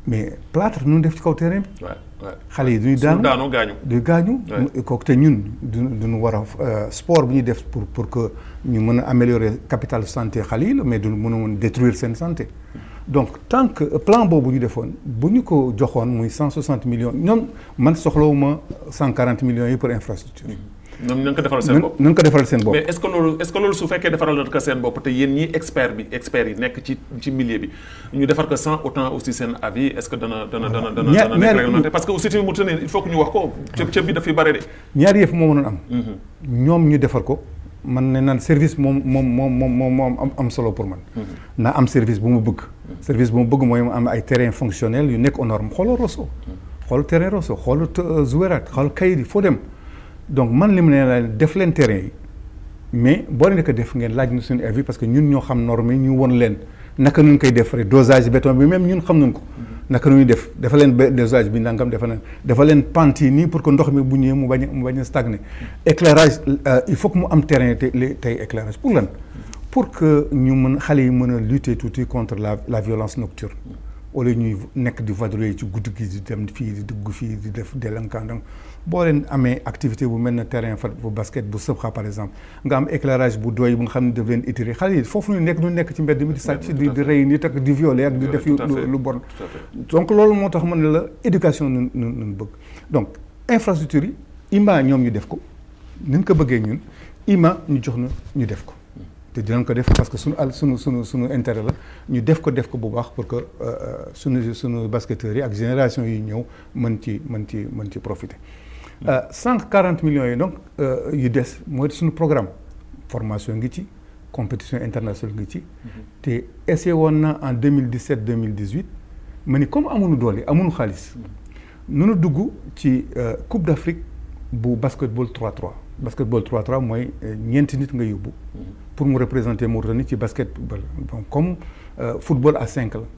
Speaker 3: mais plâtre nu def ci kaw terrain bi
Speaker 1: Ouais, ouais.
Speaker 3: xale yi duñu
Speaker 1: Su
Speaker 3: daanu
Speaker 1: daanu gaañu.
Speaker 3: du gaañu
Speaker 1: Ouais.
Speaker 3: kooku te ñun du duñu war a euh, sport bi ñuy def pour pour que ñu mën a améliorer capital santé xale yi la mais duñu mën a woon détruire seen santé donc tant que plan boobu ñu defoon bu ñu ko joxoon muy cent soixante millions ñoom man soxlawuma cent quarante millions yi pour infrastructure
Speaker 1: ñoom ñoo ko defaral seen
Speaker 3: nan
Speaker 1: bopp.
Speaker 3: nan ko defaral seen bopp
Speaker 1: mais est-ce que loolu est-ce que loolu su fekkee defaral ko seen bopp te yéen ñii expert bi experts yi nekk ci ci milieu bi ñu defar ko sans autant aussi seen avis est-ce que dana dana dana dana
Speaker 3: Ñaar-
Speaker 1: dana nekk
Speaker 3: ñaar-
Speaker 1: réglementé parce que aussi tamit mu tënee il faut que ñu wax ko cëb cëb bi dafay bare de.
Speaker 3: ñaari yëf moo mënoon am ñoom ñu defar ko man ne naan service moom moom moom moom moom moom am am solo pour man naa am service bu mu bëgg service bu mu bëgg mooy mu am ay terrain fonctionnel yu nekk aux normes xoolal Rosso xool terrain Rosso xool Zouérat xool kayit yi foo dem donc man li mu ne la def leen terrain yi mais boo leen ko def ngeen laaj ñu suñu avis parce que ñun ñoo xam normes yi ñu won leen naka nuñ koy defaree dosage béton bi même ñun xam nañ ko naka nu ñuy def dafa leen ba- dosage bi nangam dafa leen dafa leen pente yi nii pour que ndox mi bu ñëwee mu bañ a mu bañ a stagner éclairage euh, il faut que mu am terrain te li- tey éclairage pour lan pour que ñu mën xale yi mën a lutter tuuti contre la la violence nocturne wala ñuy nekk di vadrouiller ci guddi gi di dem fii di dugg fii di def délinquant donc boo leen amee activité bu mel ne terrain fa bu basket bu sëbxa par exemple nga am éclairage bu doy bu nga xam ne daf leen étiré xale yi foofu ñu nekk ñu nekk ci mbedd mi di sàcc di di rey nit ak di violer ak di def yu
Speaker 1: Tout à fait.
Speaker 3: lu bon
Speaker 1: Tout à fait.
Speaker 3: donc loolu moo tax ma ne la éducation nun nun nun bëgg donc infrastructure yi IMA ñoom ñu def ko ni ñu ko bëggee ñun IMA ñu jox na ñu def ko te dinañ ko def parce que suñu al suñu suñu suñu intérêt la ñu def ko def ko bu baax pour que euh, suñu suñu basketteurs yi ak génération yi ñëw mën ci mën ci mën ci profiter cent quarante millions yi donc euh, yu des mooy suñu programme formation ngi ci compétition internationale ngi ci te essayé woon na en 2017 2018 ma ni comme amuñu doole amuñu xaalis nunu dugg ci euh, Coupe d'Afrique bu basketball 3-3 basketball 3-3 mooy euh, ñeenti nit nga yóbbu pour mu représenter Mauritanie ci basketball donc comme euh, football à 5 la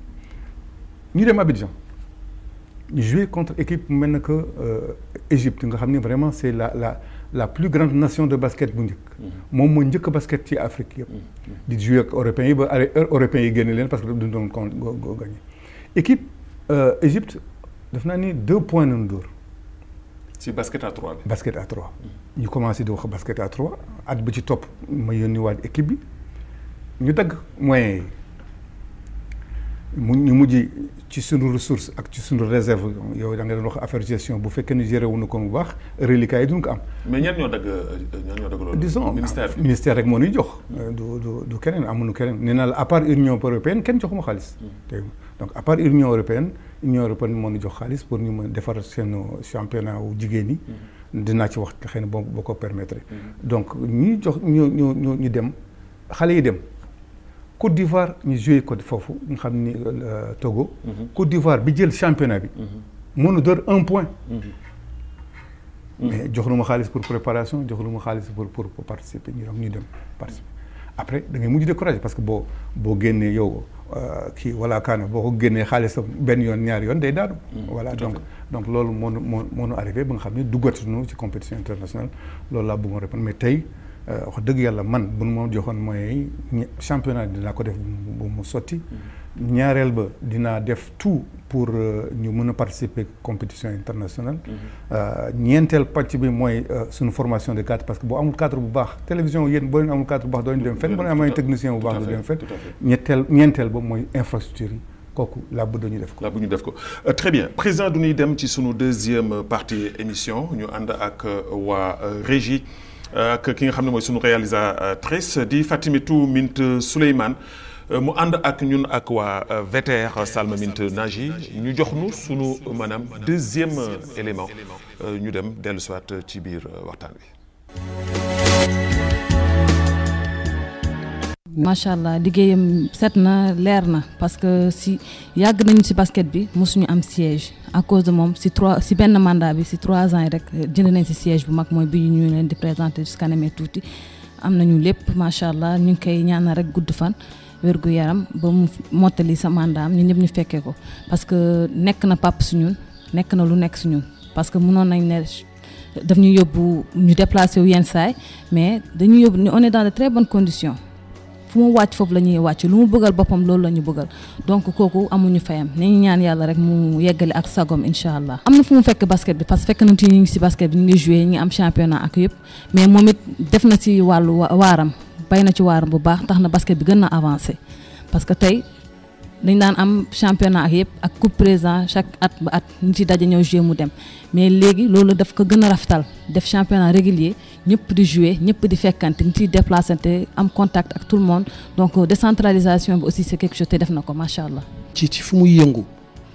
Speaker 3: ñu dem Abidjan ñu jouer contre équipe mu mel na que euh, Égypte nga xam ne vraiment c'est la la la plus grande nation de basket bu njëkk moom moo njëkk basket ci Afrique yëpp di jouer ak européens yi ba are- européens yi génne leen parce que duñ doon con go- go- gagné équipe euh, Égypte def naa ni deux points nañu dóor
Speaker 1: ci basket à 3 bi.
Speaker 3: basket à trois ñu commencé di wax basket à trois at bi ci topp ma yónni waat équipe bi ñu dagg moyens yi mu ñu mujj ci sunu ressource ak ci sunu réserve yow da nga doon wax affaire gestion bu fekkee ni géré wuñu ko bu baax reliquats yi duñ ko am
Speaker 1: mais ñenn ñoo dagg ñenn ñoo dagg loolu.
Speaker 3: disons
Speaker 1: ministère bi.
Speaker 3: ministère rek moo ñuy jox du du du keneen amuñu keneen nee naa la à part union européenne kenn joxuma xaalis tey donc à part union européenne union européenne moo ñu jox xaalis pour ñu mën defar seen championnat wu jigéen ñi dinaa ci wax xëy na boo boo ko permettre donc ñi jox ñu ñu ñu ñu dem xale yi dem Côte d'Ivoire ñu joué ko foofu nga xam ni euh, Togo Côte d'Ivoire bi jël championnat bi mënu door un point mais jox lu ma xaalis pour préparation jox lu ma xaalis pour pour pour participer ñu donc ñu dem participer après da ngay mujj découragé parce que boo boo génnee yow euh, kii wala kaana boo ko génnee xaalisam benn yoon ñaari yoon day daanu. voilà
Speaker 1: tout à
Speaker 3: donc
Speaker 1: fait.
Speaker 3: donc loolu moo nu moo moo nu arrivé ba nga xam ne duggatuñu ci compétition internationale loolu laa bëggoon répondre mais tey euh, wax dëgg yàlla man bu nu ma joxoon moyens yi ñe- championnat dinaa ko def bu mu sotti. ñaareel ba dinaa def tout pour euh, ñu mën a participer compétition internationale. Euh, ñeenteel pàcc bi mooy euh, suñu formation de cadre parce que boo amul cadre bu baax télévision yéen boo leen amul cadre bu baax doo leen dem fenn boo leen amee technicien bu
Speaker 1: Tout à
Speaker 3: baax doo
Speaker 1: fait,
Speaker 3: dem fenn.
Speaker 1: tout à fait.
Speaker 3: ñetteel ñeenteel ba mooy infrastructure yi kooku laa bëgg ñu def ko.
Speaker 1: la bu ñu def ko Euh, très bien président du ñuy dem ci sunu deuxième partie émission ñu ànd ak euh, waa euh, régie euh, ak ki nga xam ne mooy sunu réalisatrice di Fatimitou Mint Souleymane Euh, mu ànd ak ñun ak waa euh, VTR Salma Mint Naji ñu jox nu sunu maanaam deuxième euh, élément Euh, ñu dem dellu soit ci biir euh, waxtaan wi.
Speaker 4: macha allah liggéeyam set na leer na parce que si yàgg nañu si basket bi mosuñu am siège à cause de moom si trois si benn mandat bi si trois ans yi rek jënd nañ si siège bu mag mooy bi ñu leen di présenté si kanamee tuuti am nañu lépp macha allah ñu ngi koy ñaanal rek gudd fan wérgu yaram ba mu mottali sa mandat am ñun ñëpp ñu fekkee ko parce que nekk na pap si ñun nekk na lu nekk si ñun parce que mënoon nañ ne daf ñu yóbbu ñu déplacé wu yenn saay mais dañu yóbbu on est dans de très bonnes conditions fu mu wàcc foofu la ñuy wàcc lu mu bëggal boppam loolu la ñu bëggal donc kooku amuñu fayam nañu ñaan yàlla rek mu yeggale ak sagom incha allah. am na fu mu fekk basket bi parce que fekk nañu ci ñu ngi si basket bi ñu ngi joué ñu ngi am championnat ak yëpp mais moom it def na ci wàllu waaram bay na ci waaram bu baax tax na basket bi gën na avancé parce que tey. dañ daan am championnat ak yëpp ak coupe président chaque at ba at ñu ci daje ñëw jouer mu dem mais léegi loolu daf ko gën a rafetal def championnat régulier ñëpp di jouer ñëpp di fekkante ñu ciy déplacante am contact ak tout le monde donc décentralisation bi aussi c'est quelque chose te def na ko macha allah.
Speaker 5: ci ci fu muy yëngu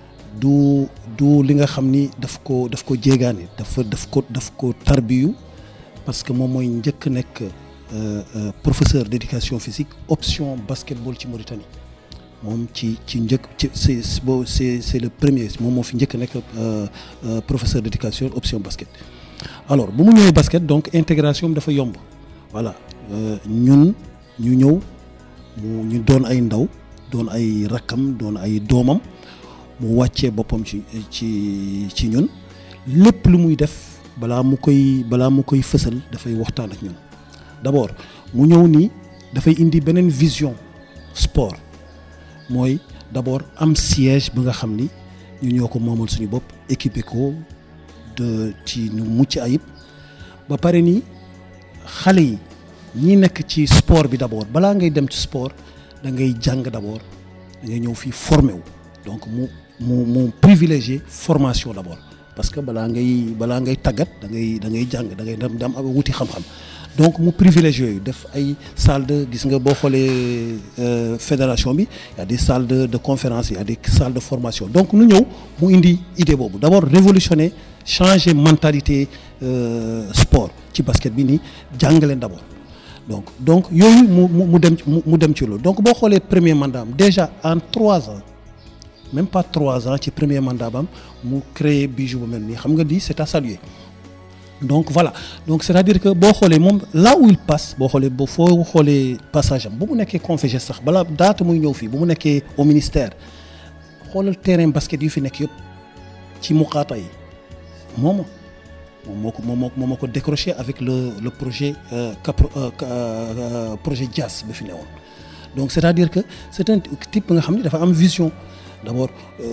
Speaker 5: du du li nga xam ni daf ko daf ko jéegaane dafa daf ko daf ko tarbiyu parce que moom mooy njëkk nekk professeur d'éducation physique option basketball ci Mauritanie. moom ci ci njëkk ci c'est boo c'est c'est le premier moom moo fi njëkk nekk professeur d'éducation option basket alors bu mu ñëwee basket donc intégration dafa yomb voilà ñun ñu ñëw mu ñu doon ay ndaw doon ay rakkam doon ay doomam mu wàccee boppam ci ci ci ñun lépp lu muy def balaa mu koy balaa mu koy fësal dafay waxtaan ak ñun d'abord mu ñëw nii dafay indi beneen vision sport mooy d'abord am siège bi nga xam ni ñu ñoo ko moomal suñu bopp équipé ko de ci ñu mucc ayib ba pare ni xale yi ñi nekk ci sport bi d'abord balaa ngay dem ci sport da ngay jàng d'abord da ngay ñëw fii formé wu donc mu mu mu privilégié formation d'abord parce que balaa ngay balaa ngay tàggat da ngay da ngay jàng da ngay dem dem wuti xam-xam donc mu privilégié yooyu def ay salle de gis nga boo xoolee fédération bi y a des salles de de conférence y a des salles de formation donc nu ñëw mu indi idée boobu d'abord révolutionner changer mentalité sport ci basket bi nii jàngaleen d'abord donc donc yooyu mu mu mu dem mu dem ci loolu donc boo xoolee premier mandat am déjà en trois ans même pas trois ans ci premier mandat bam mu créé bijou bu mel nii xam nga di c'est à saluer donc voilà donc c'est-à-dire que boo xoolee moom là où il passe boo xoolee ba foo xoolee passage am bu mu nekkee conféges sax balaa daata muy ñëw fii bu mu nekkee au ministère xoolal terrain basket yu fi nekk yëpp ci muqaata yi moom moom moo ko moom moo ko décroché avec le le projet capro projet Dias ba fi newoon donc c'est-à-dire que c'est un type nga xam ni dafa am vision d'abord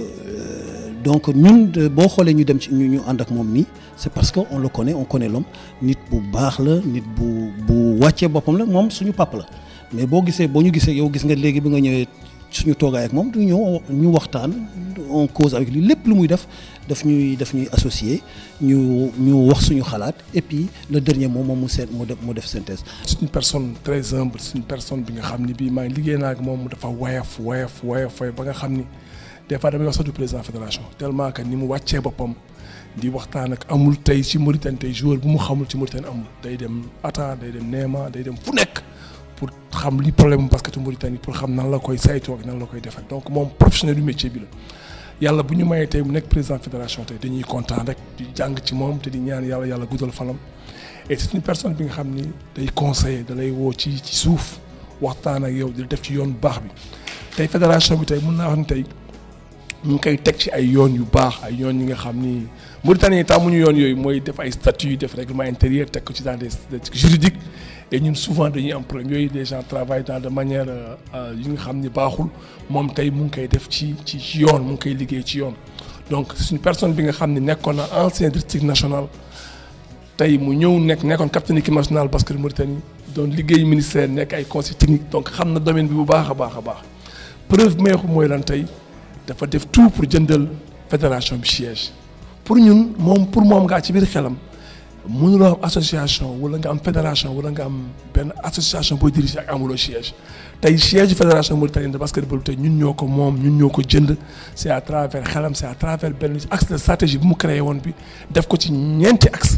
Speaker 5: donc ñun boo xoolee ñu dem ci ñu ñu ànd ak moom nii c'est parce que on le connaît on connaît l'homme nit bu baax la nit bu bu wàccee boppam la moom suñu papa la mais boo gisee boo ñu gisee yow gis nga léegi bi nga ñëwee suñu toogaay ak moom du ñëw ñu waxtaan on cause avec lui lépp lu muy def daf ñuy daf ñuy associé ñu ñu wax suñu xalaat et puis le dernier mot moom mu seet mu def mu def synthèse.
Speaker 6: c'est une personne très humble c'est une personne bi nga xam ni bii maa ngi liggéey naa ak moom mu dafa woyof woyof woyof ba nga xam ni des fois damay wax sax du président fédération tellement que ni mu wàccee boppam di waxtaan ak amul tey ci Mauritanie tey joueur bu mu xamul ci Mauritanie amul day dem Atta day dem Néma day dem fu nekk. pour xam li problème mu basketu Mauritanie pour xam nan la koy saytoo ak nan la koy defee donc moom professionnel du métier bi la yàlla bu ñu mayee tey mu nekk président fédération tey dañuy kontaan rek di jàng ci moom te di ñaan yàlla yàlla guddal fanam et c'est une personne bi nga xam ni day conseiller da lay woo ci ci suuf waxtaan ak yow di def ci yoon bu baax bi tey fédération bi tey mun naa wax ni tey ñu ngi koy teg ci ay yoon yu baax ay yoon yi nga xam ni Mauritanie yi tàmmuñu yoon yooyu mooy def ay statuts def règlement intérieur teg ko ci dans des juridiques et ñun souvent dañuy am problème yooyu les gens travaillent dans de manière yi nga xam ni baaxul moom tey mu ngi koy def ci ci ci yoon mu ngi koy liggéey ci yoon donc c'est une personne bi nga xam ne nekkoon na ancien district national tey mu ñëw nekk nekkoon capitaine équipe nationale basket Mauritanie doon liggéey ministère nekk ay conseil technique donc xam na domaine bi bu baax a baax a baax preuve meexu mooy lan tey dafa def tout pour jëndal fédération bi siège pour ñun moom pour moom ngaa ci biir xelam mënuloo am association wala nga am fédération wala nga am benn association booy diriger ak amuloo siège tey siège fédération mauritanienne de basketball tey ñun ñoo ko moom ñun ñoo ko jënd c'est à travers xelam c'est à travers benn axe de stratégie bu mu créé woon bi def ko ci ñeenti axe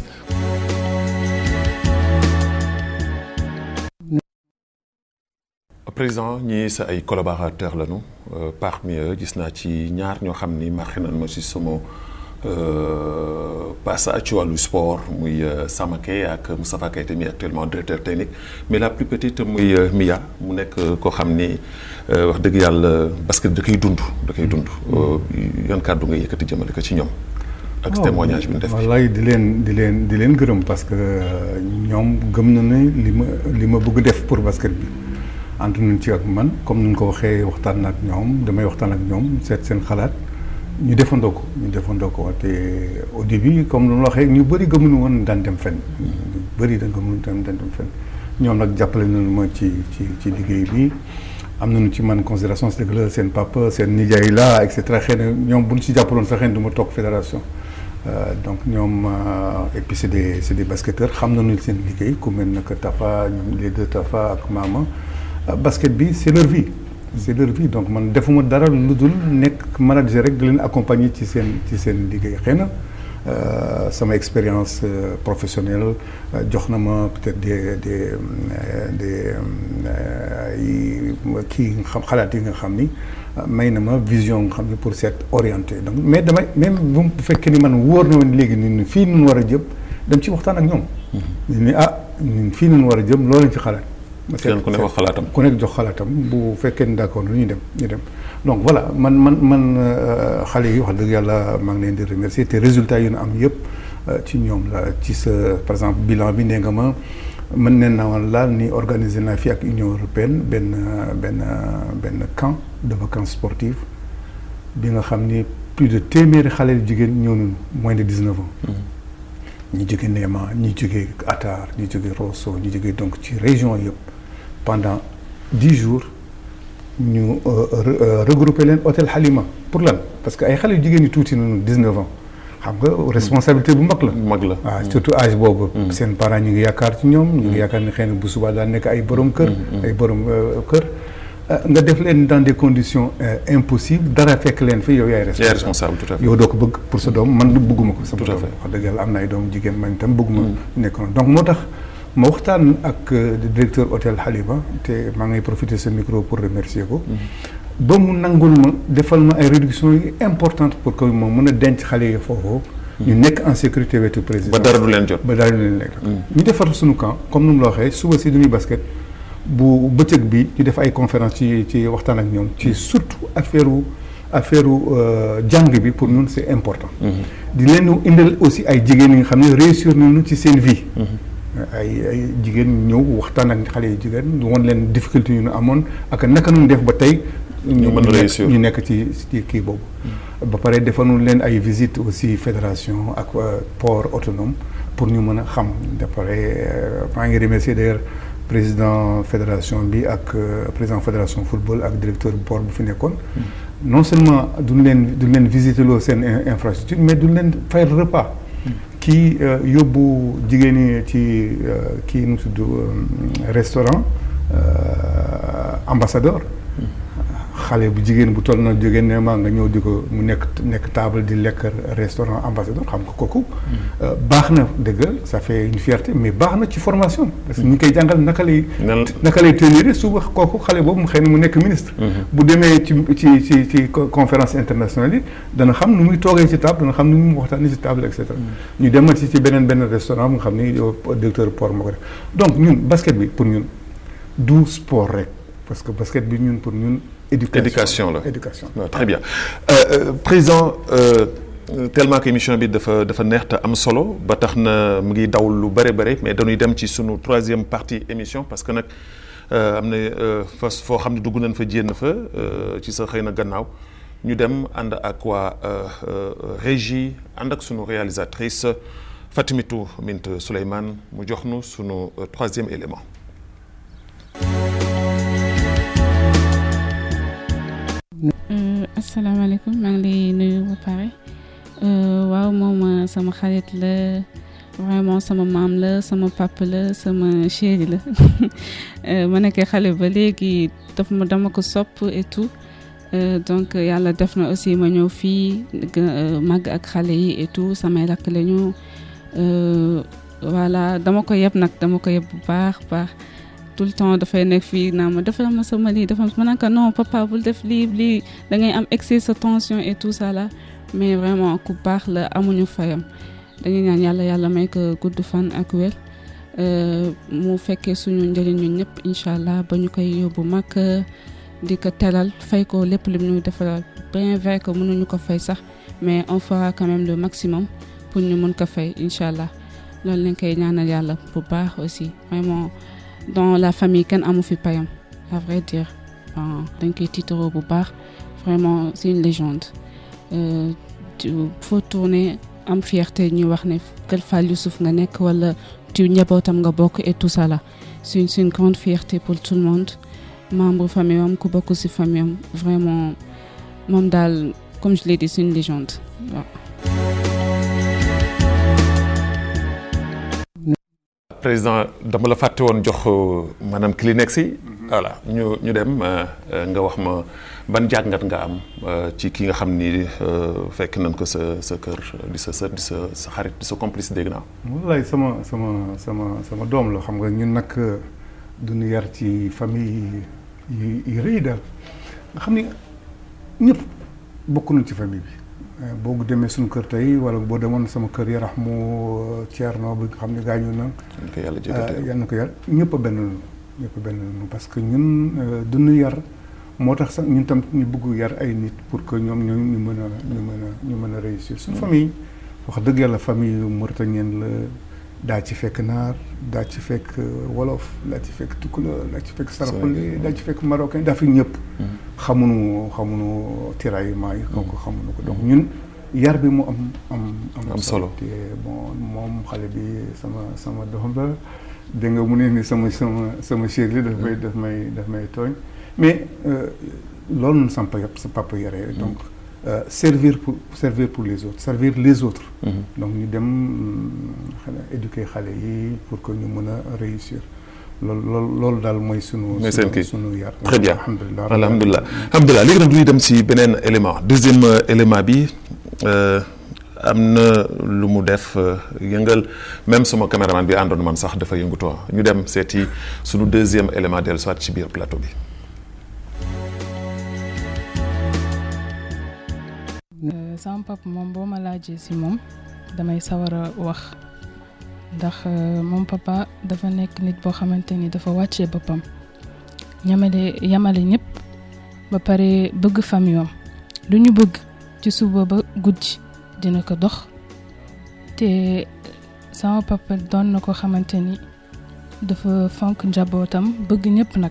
Speaker 1: président ñii sa ay collaborateurs lañu parmi eux gis naa ci ñaar ñoo xam ni marqué nañ ma ci sama passage ci wàllu sport muy Samake ak Moustapha Keita mi actuellement directeur technique mais la plus petite muy Mia mu nekk koo xam ni wax dëgg yàlla basket da koy dund da koy dund yan kàddu nga yëkkati jëmale ko ci ñoom. ak témoignage bi ñu def
Speaker 3: wallaay di leen di leen di leen gërëm parce que ñoom gëm na ne li ma li ma bëgg def pour basket bi ànd nañ ci ak man comme ni ñu ko waxee waxtaan ak ñoom damay waxtaan ak ñoom seet seen xalaat ñu defandoo ko ñu defandoo ko te au début comme lu ma waxee ñu bëri gëmuñu woon daan dem fenn ñu bëri da gëmuñu daan dem fenn ñoom nag jàppale nañu ma ci ci ci liggéey bi am nañu ci man considération c'est que la seen papa seen nijaay la et cetera xëy na ñoom bu ñu ci jàppaloon sax xëy na du ma toog fédération donc ñoom et puis c'est des c'est des basketteurs xam nañu seen liggéey ku mel ne que Tafa ñoom les deux Tafa ak Mama basket bi c'est leur vie. c'est leur vie donc man defuma dara lu dul nekk manager rek di leen accompagner ci seen ci seen liggéey xëy na sama expérience professionnelle jox na ma peut-être des des des kii xam xalaat yi nga xam ni may na ma vision nga xam ni pour s'être orienté donc mais damay même bu fekkee ni man wóor na woon léegi ni fii nun war a jëm dem ci waxtaan ak ñoom ni ah ñun fii nun war a jëm loolu lañ ci xalaat
Speaker 1: kenn ku nekk wax xalaatam
Speaker 3: ku nekk jox xalaatam bu fekkee ni d'accord ñu dem ñu dem donc voilà man man man xale yi wax dëgg yàlla maa ngi leen di remercier te résultats yu ñu am yëpp ci ñoom la ci sa par exemple bilan bi nee nga ma mën neen naa woon laal ni organiser naa fii ak Union européenne benn benn benn camp de vacances sportives bi nga xam ni plus de téeméeri xale yu jigéen ñëw nañu moins de dix-neuf ans ñi jóge Néma ñi jóge Atar ñi jóge Rosso ñi jóge donc ci région yëpp pendant dix jours ñu regrouper leen hôtel Halima pour lan parce que ay xale yu jigéen ñi tuuti nañu dix-neuf ans xam nga responsabilité bu mag la.
Speaker 1: mag la
Speaker 3: waaw surtout âge boobu. seen parents ñu ngi yaakaar ci ñoom. ñu ngi yaakaar ni xëy na bu subaa daan nekk ay borom kër. ay borom kër. nga def leen dans des conditions impossibles dara fekk leen fi yow yaay
Speaker 1: responsable tout à fait
Speaker 3: yow doo ko bëgg pour sa doom man bëgguma ko sama
Speaker 1: tout à
Speaker 3: doom
Speaker 1: fait
Speaker 3: wax dëgg yàlla am na ay doom jigéen man itam bëgguma nekk noonu donc moo tax ma waxtaan ak directeur hôtel Halima te maa ngay profiter ce micro pour remercier ko ba mu nangul ma defal ma ay réductions yu importantes pour que moom mën a denc xale yi foofu ñu nekk en sécurité wetu président
Speaker 1: ba dara du leen jot
Speaker 3: ba dara du leen lekk ñu defar suñu camp comme nu mu la waxee suba si duñuy basket bu bëccëg bi ñu def ay conférence ci ci waxtaan ak ñoom ci surtout affaire affaire jàng bi pour ñun c'est important di leen indil aussi ay jigéen yi nga xam ne réussir nañu ci seen vie ay ay jigéen ñëw waxtaan ak xale yi jigéen won leen difficulté yu ñu amoon ak naka nu def ba tey
Speaker 1: ñu mën a réussir
Speaker 3: ñu nekk ci ci kii boobu ba pare defanu leen ay visite aussi fédération ak port autonome pour ñu mën a xam ba pare maa ngi remercier d'ailleurs président fédération bi ak président fédération football ak directeur port bu fi nekkoon non seulement duñ leen duñ leen visiter loo seen infrastructure mais duñ leen fayal repas kii yóbbu jigéen ñi ci kii nu tudd restaurant ambassadeur xale bu jigéen bu toll na jógee ne maa nga ñëw di ko mu nekk nekk table di lekk restaurant ambassadeur xam nga kooku baax na dëgg ça fait une fierté mais baax na ci formation parce que ñu ngi koy jàngal naka lay naka lay tenir suba kooku xale boobu mu xëy na mu nekk ministre bu demee ci ci ci ci conférence internationale yi dana xam nu muy toogee ci table dana xam nu muy waxtaanee ci table et cetera ñu demal ci ci beneen benn restaurant bu nga xam ni directeur port moo ko def donc ñun basket bi pour ñun du sport rek parce que basket bi ñun pour ñun
Speaker 1: éducation la
Speaker 3: éducation
Speaker 1: waaw très bien euh, président euh, tellement que émission bi dafa dafa neex te am solo ba tax na mu ngi daw lu bëri bëri mais dañuy dem ci sunu troisième partie émission parce que nag am na fa foo xam ne dugg nañ fa jéem fa ci sa xëy na gannaaw ñu dem ànd ak waa régie ànd ak sunu réalisatrice Fatimitou Mint Souleymane mu jox nu sunu troisième élément.
Speaker 7: asalaamaaleykum maa ngi lay nuyu ba pare waaw moom sama xarit la vraiment sama maam la sama papa la sama chéri la ma nekkee xale ba léegi daf ma dama ko sopp et tout donc yàlla def na aussi ma ñëw fii màgg ak xale yi et tout samay rakk la ñu voilà dama ko yeb nag dama ko yeb bu baax baax tout le temps dafay nekk fii naa ma defal ma sama lii defal ma naka non papa bul def lii lii da ngay am excès sa tension et tout ça là mais vraiment ku baax la amuñu fayam dañuy ñaan yàlla yàlla may ko gudd fan ak wér mu fekkee suñu njëriñ ñun ñëpp incha allah ba ñu koy yóbbu mag di ko teral fay ko lépp lim ñu defal bien vrai que mënuñu ko fay sax mais on fera quand même le maximum pour ñu mën ko fay incha allah loolu lañ koy ñaanal yàlla bu baax aussi vraiment dans la famille kenn amu fi payam à vrai dire enfin dañ koy tiitaroo bu baax vraiment c'est une légende euh, tu faut tourner am fierté ñu wax ne Kër Fall Youssouf nga nekk wala tu njabootam nga bokk et tout ça là c'est une c'est une grande fierté pour tout le monde membre famille am ku bokk ci famille am vraiment moom daal comme je l'ai dit c'est une légende waaw.
Speaker 1: président dama la fàtte woon jox maanaam Kleenex yi. voilà ñu ñu dem nga wax ma ban jàngat nga am ci ki nga xam ni fekk nañ ko sa sa kër di sa sët di sa sa xarit di sa complice dégg naa.
Speaker 3: wallaay sama sama sama sama doom la xam nga ñun nag duñu yar ci famille yi yi rëy daal nga xam ni ñëpp bokk nañ ci famille bi. boo demee suñu kër tey wala boo demoon sama kër yarax mu Thierno bi nga xam ne gaañu na.
Speaker 1: ko yàlla jëkkatee
Speaker 3: yal na ko yar ñëpp a benn ñëpp a benn parce que ñun duñu yar moo tax sax ñun tam ñu bëgg yar ay nit pour que ñoom ñoo ñu mën a ñu mën a ñu mën a réussir. suñu famille wax dëgg yàlla famille Mauritanienne la daa ci fekk naar daa ci fekk wolof daa ci fekk tukulóor daa ci fekk saraxule daa ci fekk marocain daa fi ñëpp. xamuñu xamuñu tiraillement yi. kooku xamuñu ko donc ñun yar bi mu am am.
Speaker 1: am solo
Speaker 3: te bon moom xale bi sama sama doom la dégg nga mu ne ni sama sama sama chéri daf may daf may daf may tooñ mais loolu noonu sama papa sa papa yaree donc. servir pour servir pour les autres servir les autres. donc ñu dem xanaa éduquer xale yi pour que ñu mën a réussir loolu loolu loolu daal mooy sunu.
Speaker 1: mooy seen kii
Speaker 3: sunu yar.
Speaker 1: très bien
Speaker 3: alhamdulilah
Speaker 1: alhamdulilah alhamdulilah léegi nag du ñu dem si beneen élément deuxième élément bi am na lu mu def yëngal même sama caméraman bi àndoon man sax dafa yëngutu ñu dem seeti sunu deuxième élément dellu soit ci biir plateau bi.
Speaker 4: sama papa moom boo ma laajee si moom damay sawar a wax ndax moom papa dafa nekk nit boo xamante ni dafa wàccee boppam ñamale yamale ñëpp ba pare bëgg famille am lu ñu bëgg ci suba ba guddi dina ko dox te sama papa doon na ko xamante ni dafa fonk njabootam bëgg ñëpp nag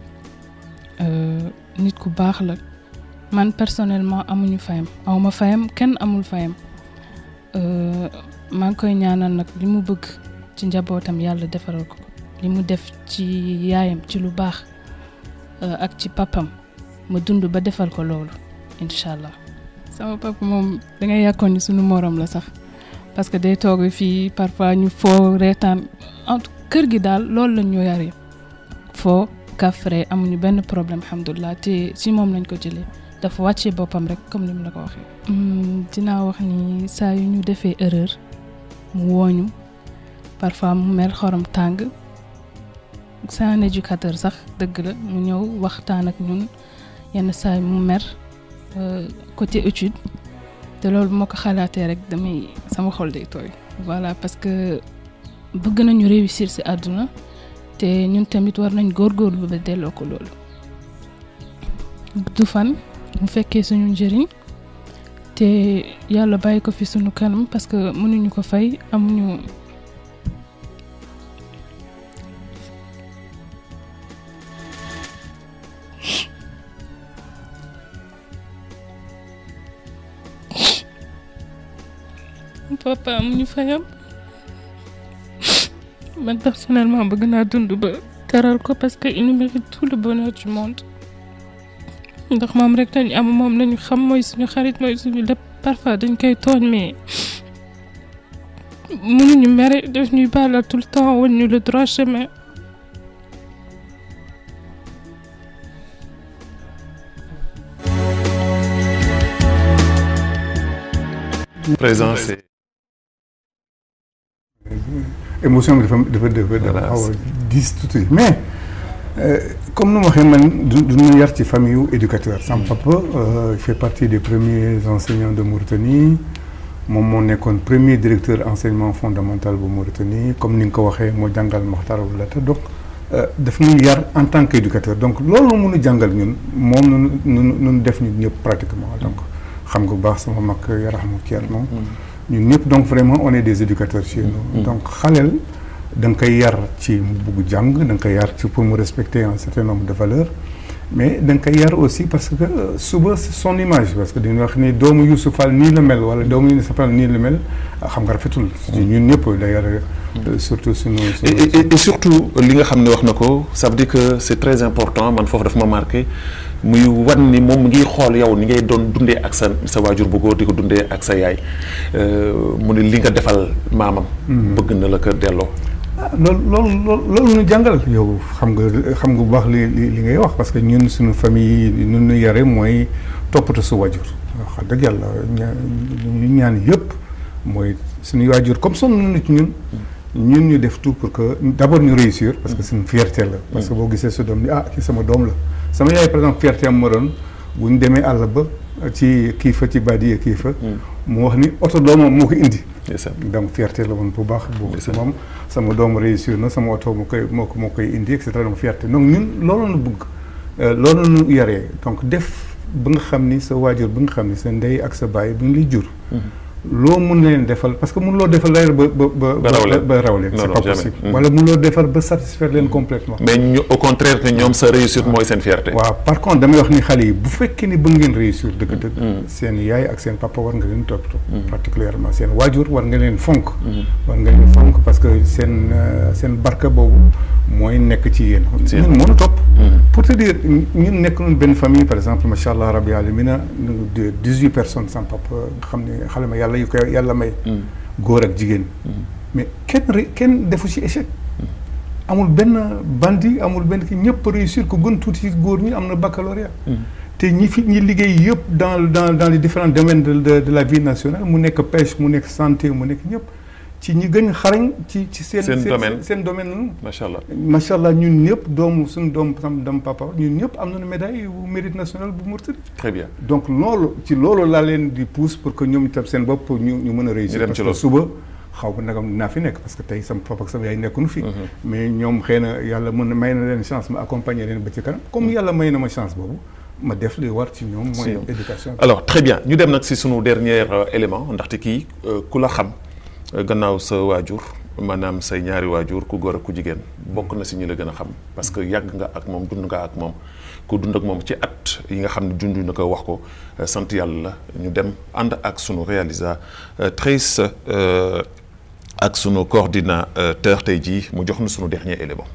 Speaker 4: nit ku baax la man personnellement amuñu fayam awma fayam kenn amul fayam maa ngi koy ñaanal nag li mu bëgg ci njabootam yàlla defaral ko li mu def ci yaayam ci lu baax ak ci papam ma dund ba defal ko loolu incha allah. sama papa moom dangay yàkkoon ni suñu morom la sax parce que day toog fii parfois ñu foo reetaan kër gi daal loolu lañ ñu yare foo kafre amuñu benn problème alhamdulilah te si moom lañ ko jëlee. dafa wàccee boppam rek comme ni mu la ko waxee. dinaa wax ni saa yu ñu defee erreur mu wooñu parfois mu mer xorom tàng c'est un éducateur sax dëgg la mu ñëw waxtaan ak ñun yenn saa mu mer côté étude te loolu moo ko xalaatee rek damay sama xol day tooy. voilà parce que bëgg nañu réussir ci àdduna te ñun tamit war nañ góorgóorlu ba delloo ko loolu du fan. mu fekkee suñu njëriñ te yàlla bàyyi ko fi suñu kanam parce que mënuñu ko fay amuñu papa amuñu fayam man personnellement bëgg naa dund ba teral ko parce que il mérite tout le bonheur du monde ndax moom rek lañu am moom lañu xam mooy suñu xarit mooy suñu lépp parfois dañ koy tooñ mais mënuñu mere daf ñuy baalal tout le temps wan ñu le droit chemin.
Speaker 1: présent c'est
Speaker 3: émotion bi dafa dafa dafa dafa xaw a diis tuuti mais comme nu ma waxee man du du ñu yar ci famille yu éducateur sama papa il fait partie des premiers enseignants de Mauritanie moom moo nekkoon premier directeur enseignement fondamental bu Mauritanie comme ni nga ko waxee moo jàngal Maxtar Wulata donc daf ñu yar en tant qu'éducateur donc loolu mun a jàngal ñun moom nunu nunu nunu def ñu ñëpp pratiquement donc xam nga bu baax sama mag yaraxamu Thierno ñun ñëpp donc vraiment on est des éducateurs chez nous donc xaleel da nga koy yar ci mu bugg jàng da nga koy yar ci pour mu respecter un certain nombre de valeurs mais da nga koy yar aussi parce que suba son image parce que dañuy wax ni doomu Youssouf Fall nii la mel wala doomu Youssouf Fall nii la mel xam nga rafetul. ñun ñëpp d'ailleurs surtout suñu.
Speaker 1: et et surtout li nga xam ne wax na ko ça veut dire que c'est très important man foofu daf ma marqué muy wan ni moom ngi xool yow ni ngay doon dundee ak sa sa waajur bu góor di ko dundee ak sa yaay mu ne li nga defal maamam. bëgg na la ko delloo.
Speaker 3: ah loolu loolu loolu loolu ñu jàngal yow xam nga xam nga bu baax li li li ngay wax parce que ñun suñu famille yi ñun ñu yare mooy toppatoo su waajur wax dëgg yàlla ñu ñaan yëpp mooy suñu waajur comme sonn nañu ci ñun ñun ñu def tout pour que d'abord ñu réussir parce que suñu fierté la parce que boo gisee su doom ni ah kii sama doom la sama yaay par exemple fierté am ma doon bu ñu demee àll ba ci kii fa ci badiye kii fa mu wax ni oto doomam moo ko indi donc fierté la woon bu baax bu moom sama doom réussir na sama oto moo koy moo ko moo koy indi et cetera donc fierté donc ñun loolu la bëgg loolu nu yaree donc def ba nga xam ni sa waajur ba nga xam ni sa ndey ak sa baay bu ñu lay jur loo mun leen defal parce que mun loo defal d'ailleurs ba ba ba ba raw leen c'est pas possible wala mun loo defal ba satisfaire leen complètement
Speaker 1: mais ñu au contraire que ñoom sa réussite mooy seen fierté
Speaker 3: waaw par contre damay wax ni xale yi bu fekkee ni bëgg ngeen réussir dëgg-dëgg seen yaay ak seen papa war nga leen toppatoo particulièrement seen waajur war nga leen fonk war nga leen fonk parce que seen seen barka boobu mooy nekk ci yéen ñun mënu topp pour te dire ñun nekk noonu benn famille par exemple macha allah rabbi alamina de dix-huit personnes sans papa nga xam ne xale ma yàlla yu ko yàlla may góor ak jigéen mais kenn kenn defu ci échec amul benn bandi amul benn ki ñëpp réussir ko gën tuuti ci góor ñi am na baccalauréat te ñi fi ñi liggéey yëpp dans dans dans les différents domaines de de la vie nationale mu nekk pêche mu nekk santé mu nekk ñëpp ci ñi gën xarañ ci ci seen
Speaker 1: seen domaine
Speaker 3: seen domaine la
Speaker 1: macha allah
Speaker 3: macha allah ñun ñëpp doomu suñu doom sam dam papa ñun ñëpp am nañu médaille bu mérite national bu Mauritanie
Speaker 1: très bien
Speaker 3: donc loolu ci loolu laa leen di pousse pour que ñoom itam seen bopp ñu ñu mën a réussir parce que suba xaw ma nagam dinaa fi nekk parce que tey sama papa ak sama yaay nekkuñu fi mais ñoom xëy na yàlla mën na may na leen chance ma accompagner leen ba ci kanam comme yàlla may na ma chance boobu ma def li war ci ñoom mooy éducation
Speaker 1: alors très bien ñu dem nag si sunu dernier élément ndaxte kii ku la xam gannaaw sa waajur maanaam say ñaari waajur ku góor ak ku jigéen bokk na si ñu la gën a xam parce que yàgg nga ak moom dund nga ak moom ku dund ak moom ci at yi nga xam ne dund na ko wax ko sant yàlla la ñu dem ànd ak sunu réalisatrice ak sunu coordinateur tey jii mu jox na sunu dernier élément.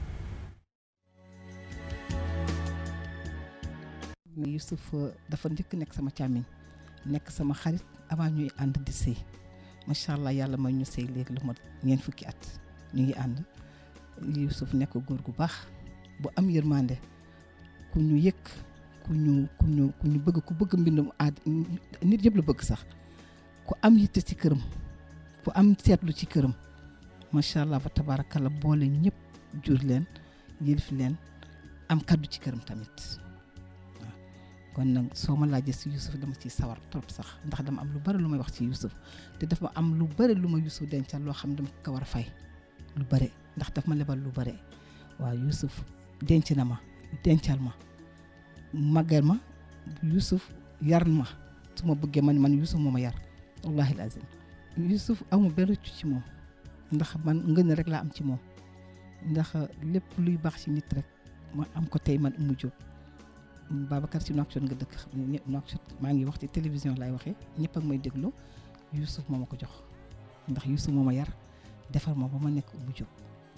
Speaker 8: Youssouf dafa njëkk nekk sama càmmiñ nekk sama xarit avant ñuy ànd di sëy macha allah yàlla may ñu sëy léegi lu ma ñeent fukki at ñu ngi ànd Youssouf nekk góor gu baax bu am yërmande ku ñu yëg ku ñu ku ñu ku ñu bëgg ku bëgg mbindum aad nit yëpp la bëgg sax ku am yitte ci këram ku am seetlu ci këram macha allah fa tabaarakalla boole ñëpp jur leen yëlif leen am kaddu ci këram tamit waaw kon nag soo ma laajee si Youssouf dama ciy sawar trop sax ndax dama am lu bari lu may wax ci Youssouf te dafa am lu bari lu ma Youssouf dencal loo xam ne dama ko war a fay lu bari ndax daf ma lebal lu bari waaw Youssouf denc na ma dencal ma màggal ma Youssouf yar ma su ma bëggee man man Youssouf moo ma yar wallahi lazim Youssouf amu benn rëccu ci moom ndax man ngën rek laa am ci moom ndax lépp luy baax ci nit rek ma am ko tey man Oumou Diop Babacar si Nouakchott nga dëkk xam ne ñëpp Nouakchott maa ngi wax ci télévision laay waxee ñëpp ak may déglu Youssouf moo ma ko jox ndax Youssouf moo ma yar defar ma ba ma nekk Oumou Diop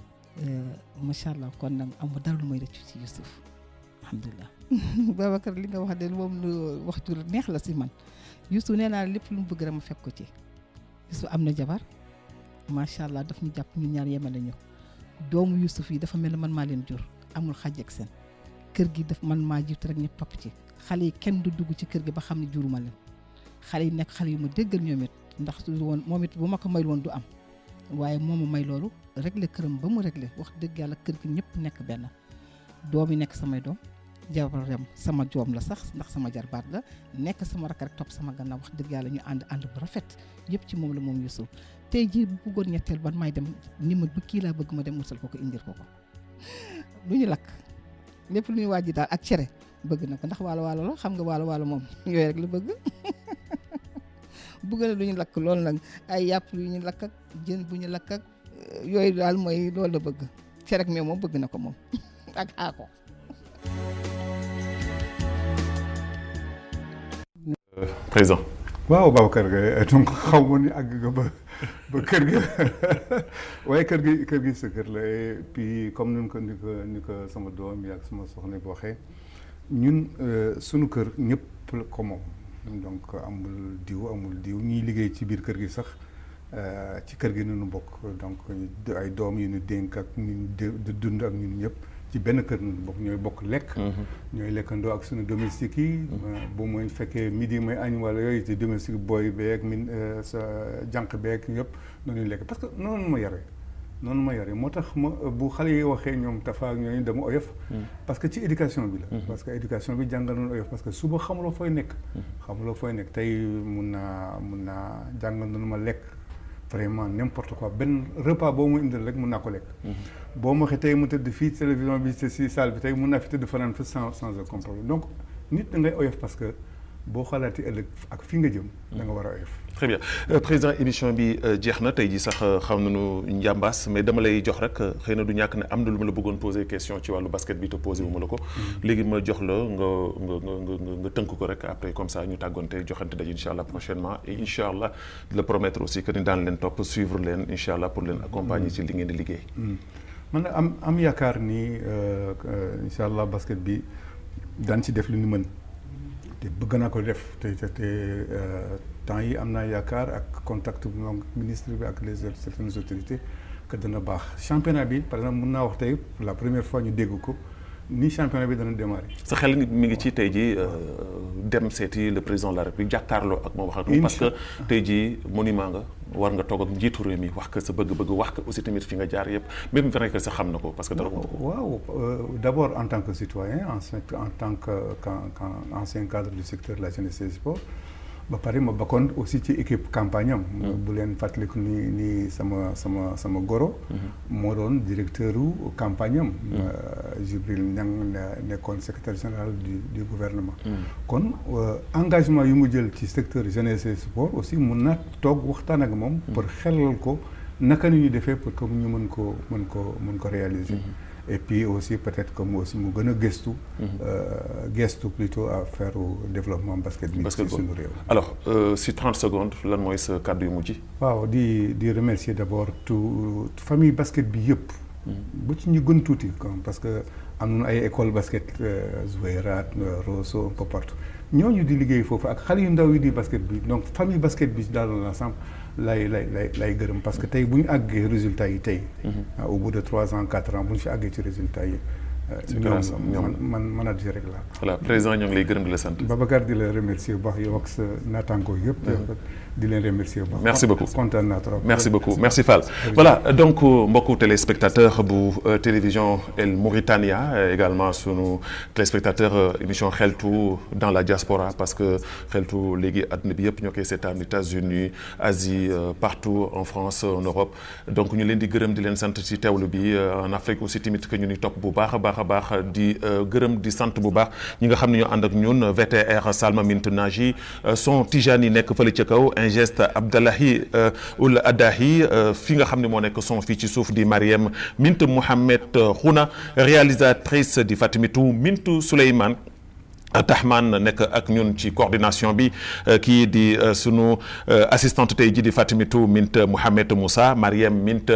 Speaker 8: macha allah kon nag amu dara lu may rëccu ci Youssouf alhamdulilah. Babacar li nga wax de moom lu wax ju neex la si man Youssouf nee naa lépp lu mu bëgg rek ma fekk ko ci Youssouf am na jabar macha allah daf ñu jàpp ñu ñaar yemale ñu doomu Youssouf yi dafa mel ne man maa leen jur amul xàjj ak seen. kër gi daf man maa jiitu rek ñëpp topp ci xale yi kenn du dugg ci kër gi ba xam ne juruma leen xale yi nekk xale yu ma déggal ñoom it ndax su woon moom it bu ma ko mayul woon du am waaye moo ma may loolu réglé këram ba mu réglé wax dëgg yàlla kër gi ñëpp nekk benn doom yi nekk samay doom jabaram sama joom la sax ndax sama jarbaat la nekk sama rakk rek topp sama gannaaw wax dëgg yàlla ñu ànd ànd bu rafet yëpp ci moom la moom Youssouf tey jii bu bëggoon ñetteel ban may dem ni ma bu kii laa bëgg ma dem musal ko ko indil ko ko lu ñu lakk lépp lu ñuy wàjji daal ak cere bëgg na ko ndax waalo waalo la xam nga waalo waalo moom yooyu rek la bëgg bëgg na lu ñu lakk loolu nag ay yàpp yu ñu lakk ak jën bu ñu lakk ak yooyu daal mooy loolu la bëgg cere ak meew moom bëgg na ko moom ak aako
Speaker 1: président
Speaker 3: waaw Babacar Gueye donc xaw ma ni àgg nga ba ba kër gi waaye kër gi kër gi sa kër la et puis comme ni ko ni ko ni ko sama doom yi ak sama soxna bi waxee ñun sunu kër ñëpp la ko moom donc amul diw amul diw ñiy liggéey ci biir kër gi sax ci kër gi nu bokk donc ay doom yu ñu dénk ak ñu di dund ak ñun ñëpp ci benn kër nu bokk ñooy bokk lekk. ñooy lekkandoo ak suñu domestique yi. bu mooy fekkee midi mooy añ wala yooyu ci domestique booy beeg min sa jànq beeg yëpp noonu lekk parce que noonu ma yare noonu ma yare moo tax ma bu xale yi waxee ñoom tafa ak ñooñu dama oyof. parce que ci éducation bi la. parce que éducation bi jàngal nañu oyof parce que suba xamuloo fooy nekk. xamuloo fooy nekk tey mun naa mun naa jàngal nañu ma lekk. vraiment n'importe quoi benn repas boo mu indil rek mun naa ko lekk. boo ma waxee tey mu tëdd fii télévision bi si salle bi tey mun naa fi tëdd fanaan fa sans sans aucun problème donc nit da ngay oyof parce que boo xalaati ëllëg ak fi nga jëm. da nga war a oyof.
Speaker 1: très bien président émission bi jeex na tey jii sax xam nañu njàmbaas mais dama lay jox rek xëy na du ñàkk ne am na lu ma la bëggoon poser question ci wàllu basket bi te posé wu ma la ko. léegi ma jox la nga nga nga nga tënk ko rek après comme ça ñu tàggoonte joxante daje incha allah prochainement et incha allah le promettre aussi que ni daan leen topp suivre leen incha allah pour leen accompagner ci li ngeen di liggéey.
Speaker 3: man am am yaakaar ni incha allah basket bi daan ci def lu ñu mën te bëgg naa ko def te te temps yi am naa yaakaar ak contact bi moom ministre bi ak les certaines autorités que dana baax championnat bi par exemple mun naa wax tey pour la première fois ñu dégg ko ni championnat bi dana démarrer.
Speaker 1: sa xel mi ngi ci tey jii dem seeti le président de la république jàkkaarloo ak moom wax ak moom parce que tey jii monument nga war nga toog ak njiitu réew mi wax ko sa bëgg-bëgg wax ko aussi tamit fi nga jaar yëpp même vrai que sa xam na ko parce que dara
Speaker 3: waaw d' abord en tant que citoyen ensuite en tant que ancien cadre du secteur de la jeunesse et des sports ba pare ma bokkoon aussi ci équipe campagne am. bu leen fàttaliku ni ni sama sama sama goro. moo doon directeur u campagne am. Jibril Niang nekkoon secrétaire général du du gouvernement. kon engagement yu mu jël ci secteur jeunesse et sport aussi mun na toog waxtaan ak moom. pour xelal ko naka la ñuy defee pour que ñu mën ko mën ko mën ko réaliser. et puis aussi peut-être que mu aussi mu gën a gëstu. gëstu plutôt à faire au développement basket bi. ci suñu réew.
Speaker 1: alors si 30 secondes lan mooy sa kàddu yu mujj.
Speaker 3: waaw di di remercier d'abord tout famille basket bi yëpp. bu ci ñu gën tuuti parce que am nañu ay école basket Zouairat Rosso un peu partout ñooñu di liggéey foofu ak xale yu ndaw yi di basket bi donc famille basket bi dans l'ensemble lay lay lay lay gërëm parce que tey bu ñu àggee résultats yi tey. au bout de trois ans quatre ans bu ñu fi àggee ci résultats yi. ñoom man manager rek la
Speaker 1: voilà président ñoo ngi lay gërëm di la sant.
Speaker 3: Babacar di la remercier bu baax yow ak sa naataango yëpp. di leen remercier bu baax.
Speaker 1: merci beaucoup
Speaker 3: kontaan naa trop.
Speaker 1: merci beaucoup merci Fall. voilà donc mbokku téléspectateur bu télévision El Mauritania également sunu téléspectateur émission xeltu dans la diaspora parce que xeltu léegi àdduna bi yëpp ñoo koy seetaan États-Unis Asie partout en France en Europe donc ñu leen di gërëm di leen sant ci teewlu bi en Afrique aussi tamit que ñu ni topp bu baax a baax a baax di gërëm di sant bu baax ñi nga xam ne ñoo ànd ak ñun VTR Salma Mint Naji son Tijani nekk fële ca kaw ingeste Abdallahi ul Adahi fi nga xam ne moo nekk son fii ci suuf di Mariam Mint Mouhamed Khouna réalisatrice di Fatimitou Mintu Souleymane Tahman nekk ak ñun ci coordination bi kii di sunu assistante tey ji di Fatimitou Mint Mouhamed Moussa Mariam Mint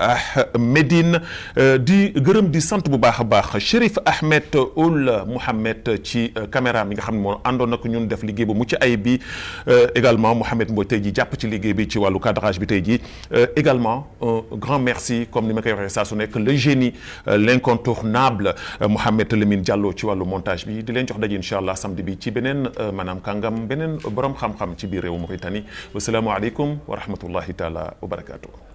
Speaker 1: Medine di gërëm di sant bu baax a baax Chérif Ahmed Oul Mouhamed ci caméra mi nga xam ne moo àndoon ak ñun def liggéey bu mucc ayib bi également Mouhamed Mboy tey ji jàpp ci liggéey bi ci wàllu cadrage bi tey ji également un grand merci comme ni ma koy waxee saa su nekk le génie l'incontournable Mouhamed Lamine Diallo ci wàllu montage bi di leen jox daje incha allah samedi bi ci beneen maanaam kàngam beneen borom xam-xam ci biir réew Mauritanie wasalaamualeykum wa rahmatullahi taala wa barakaatu.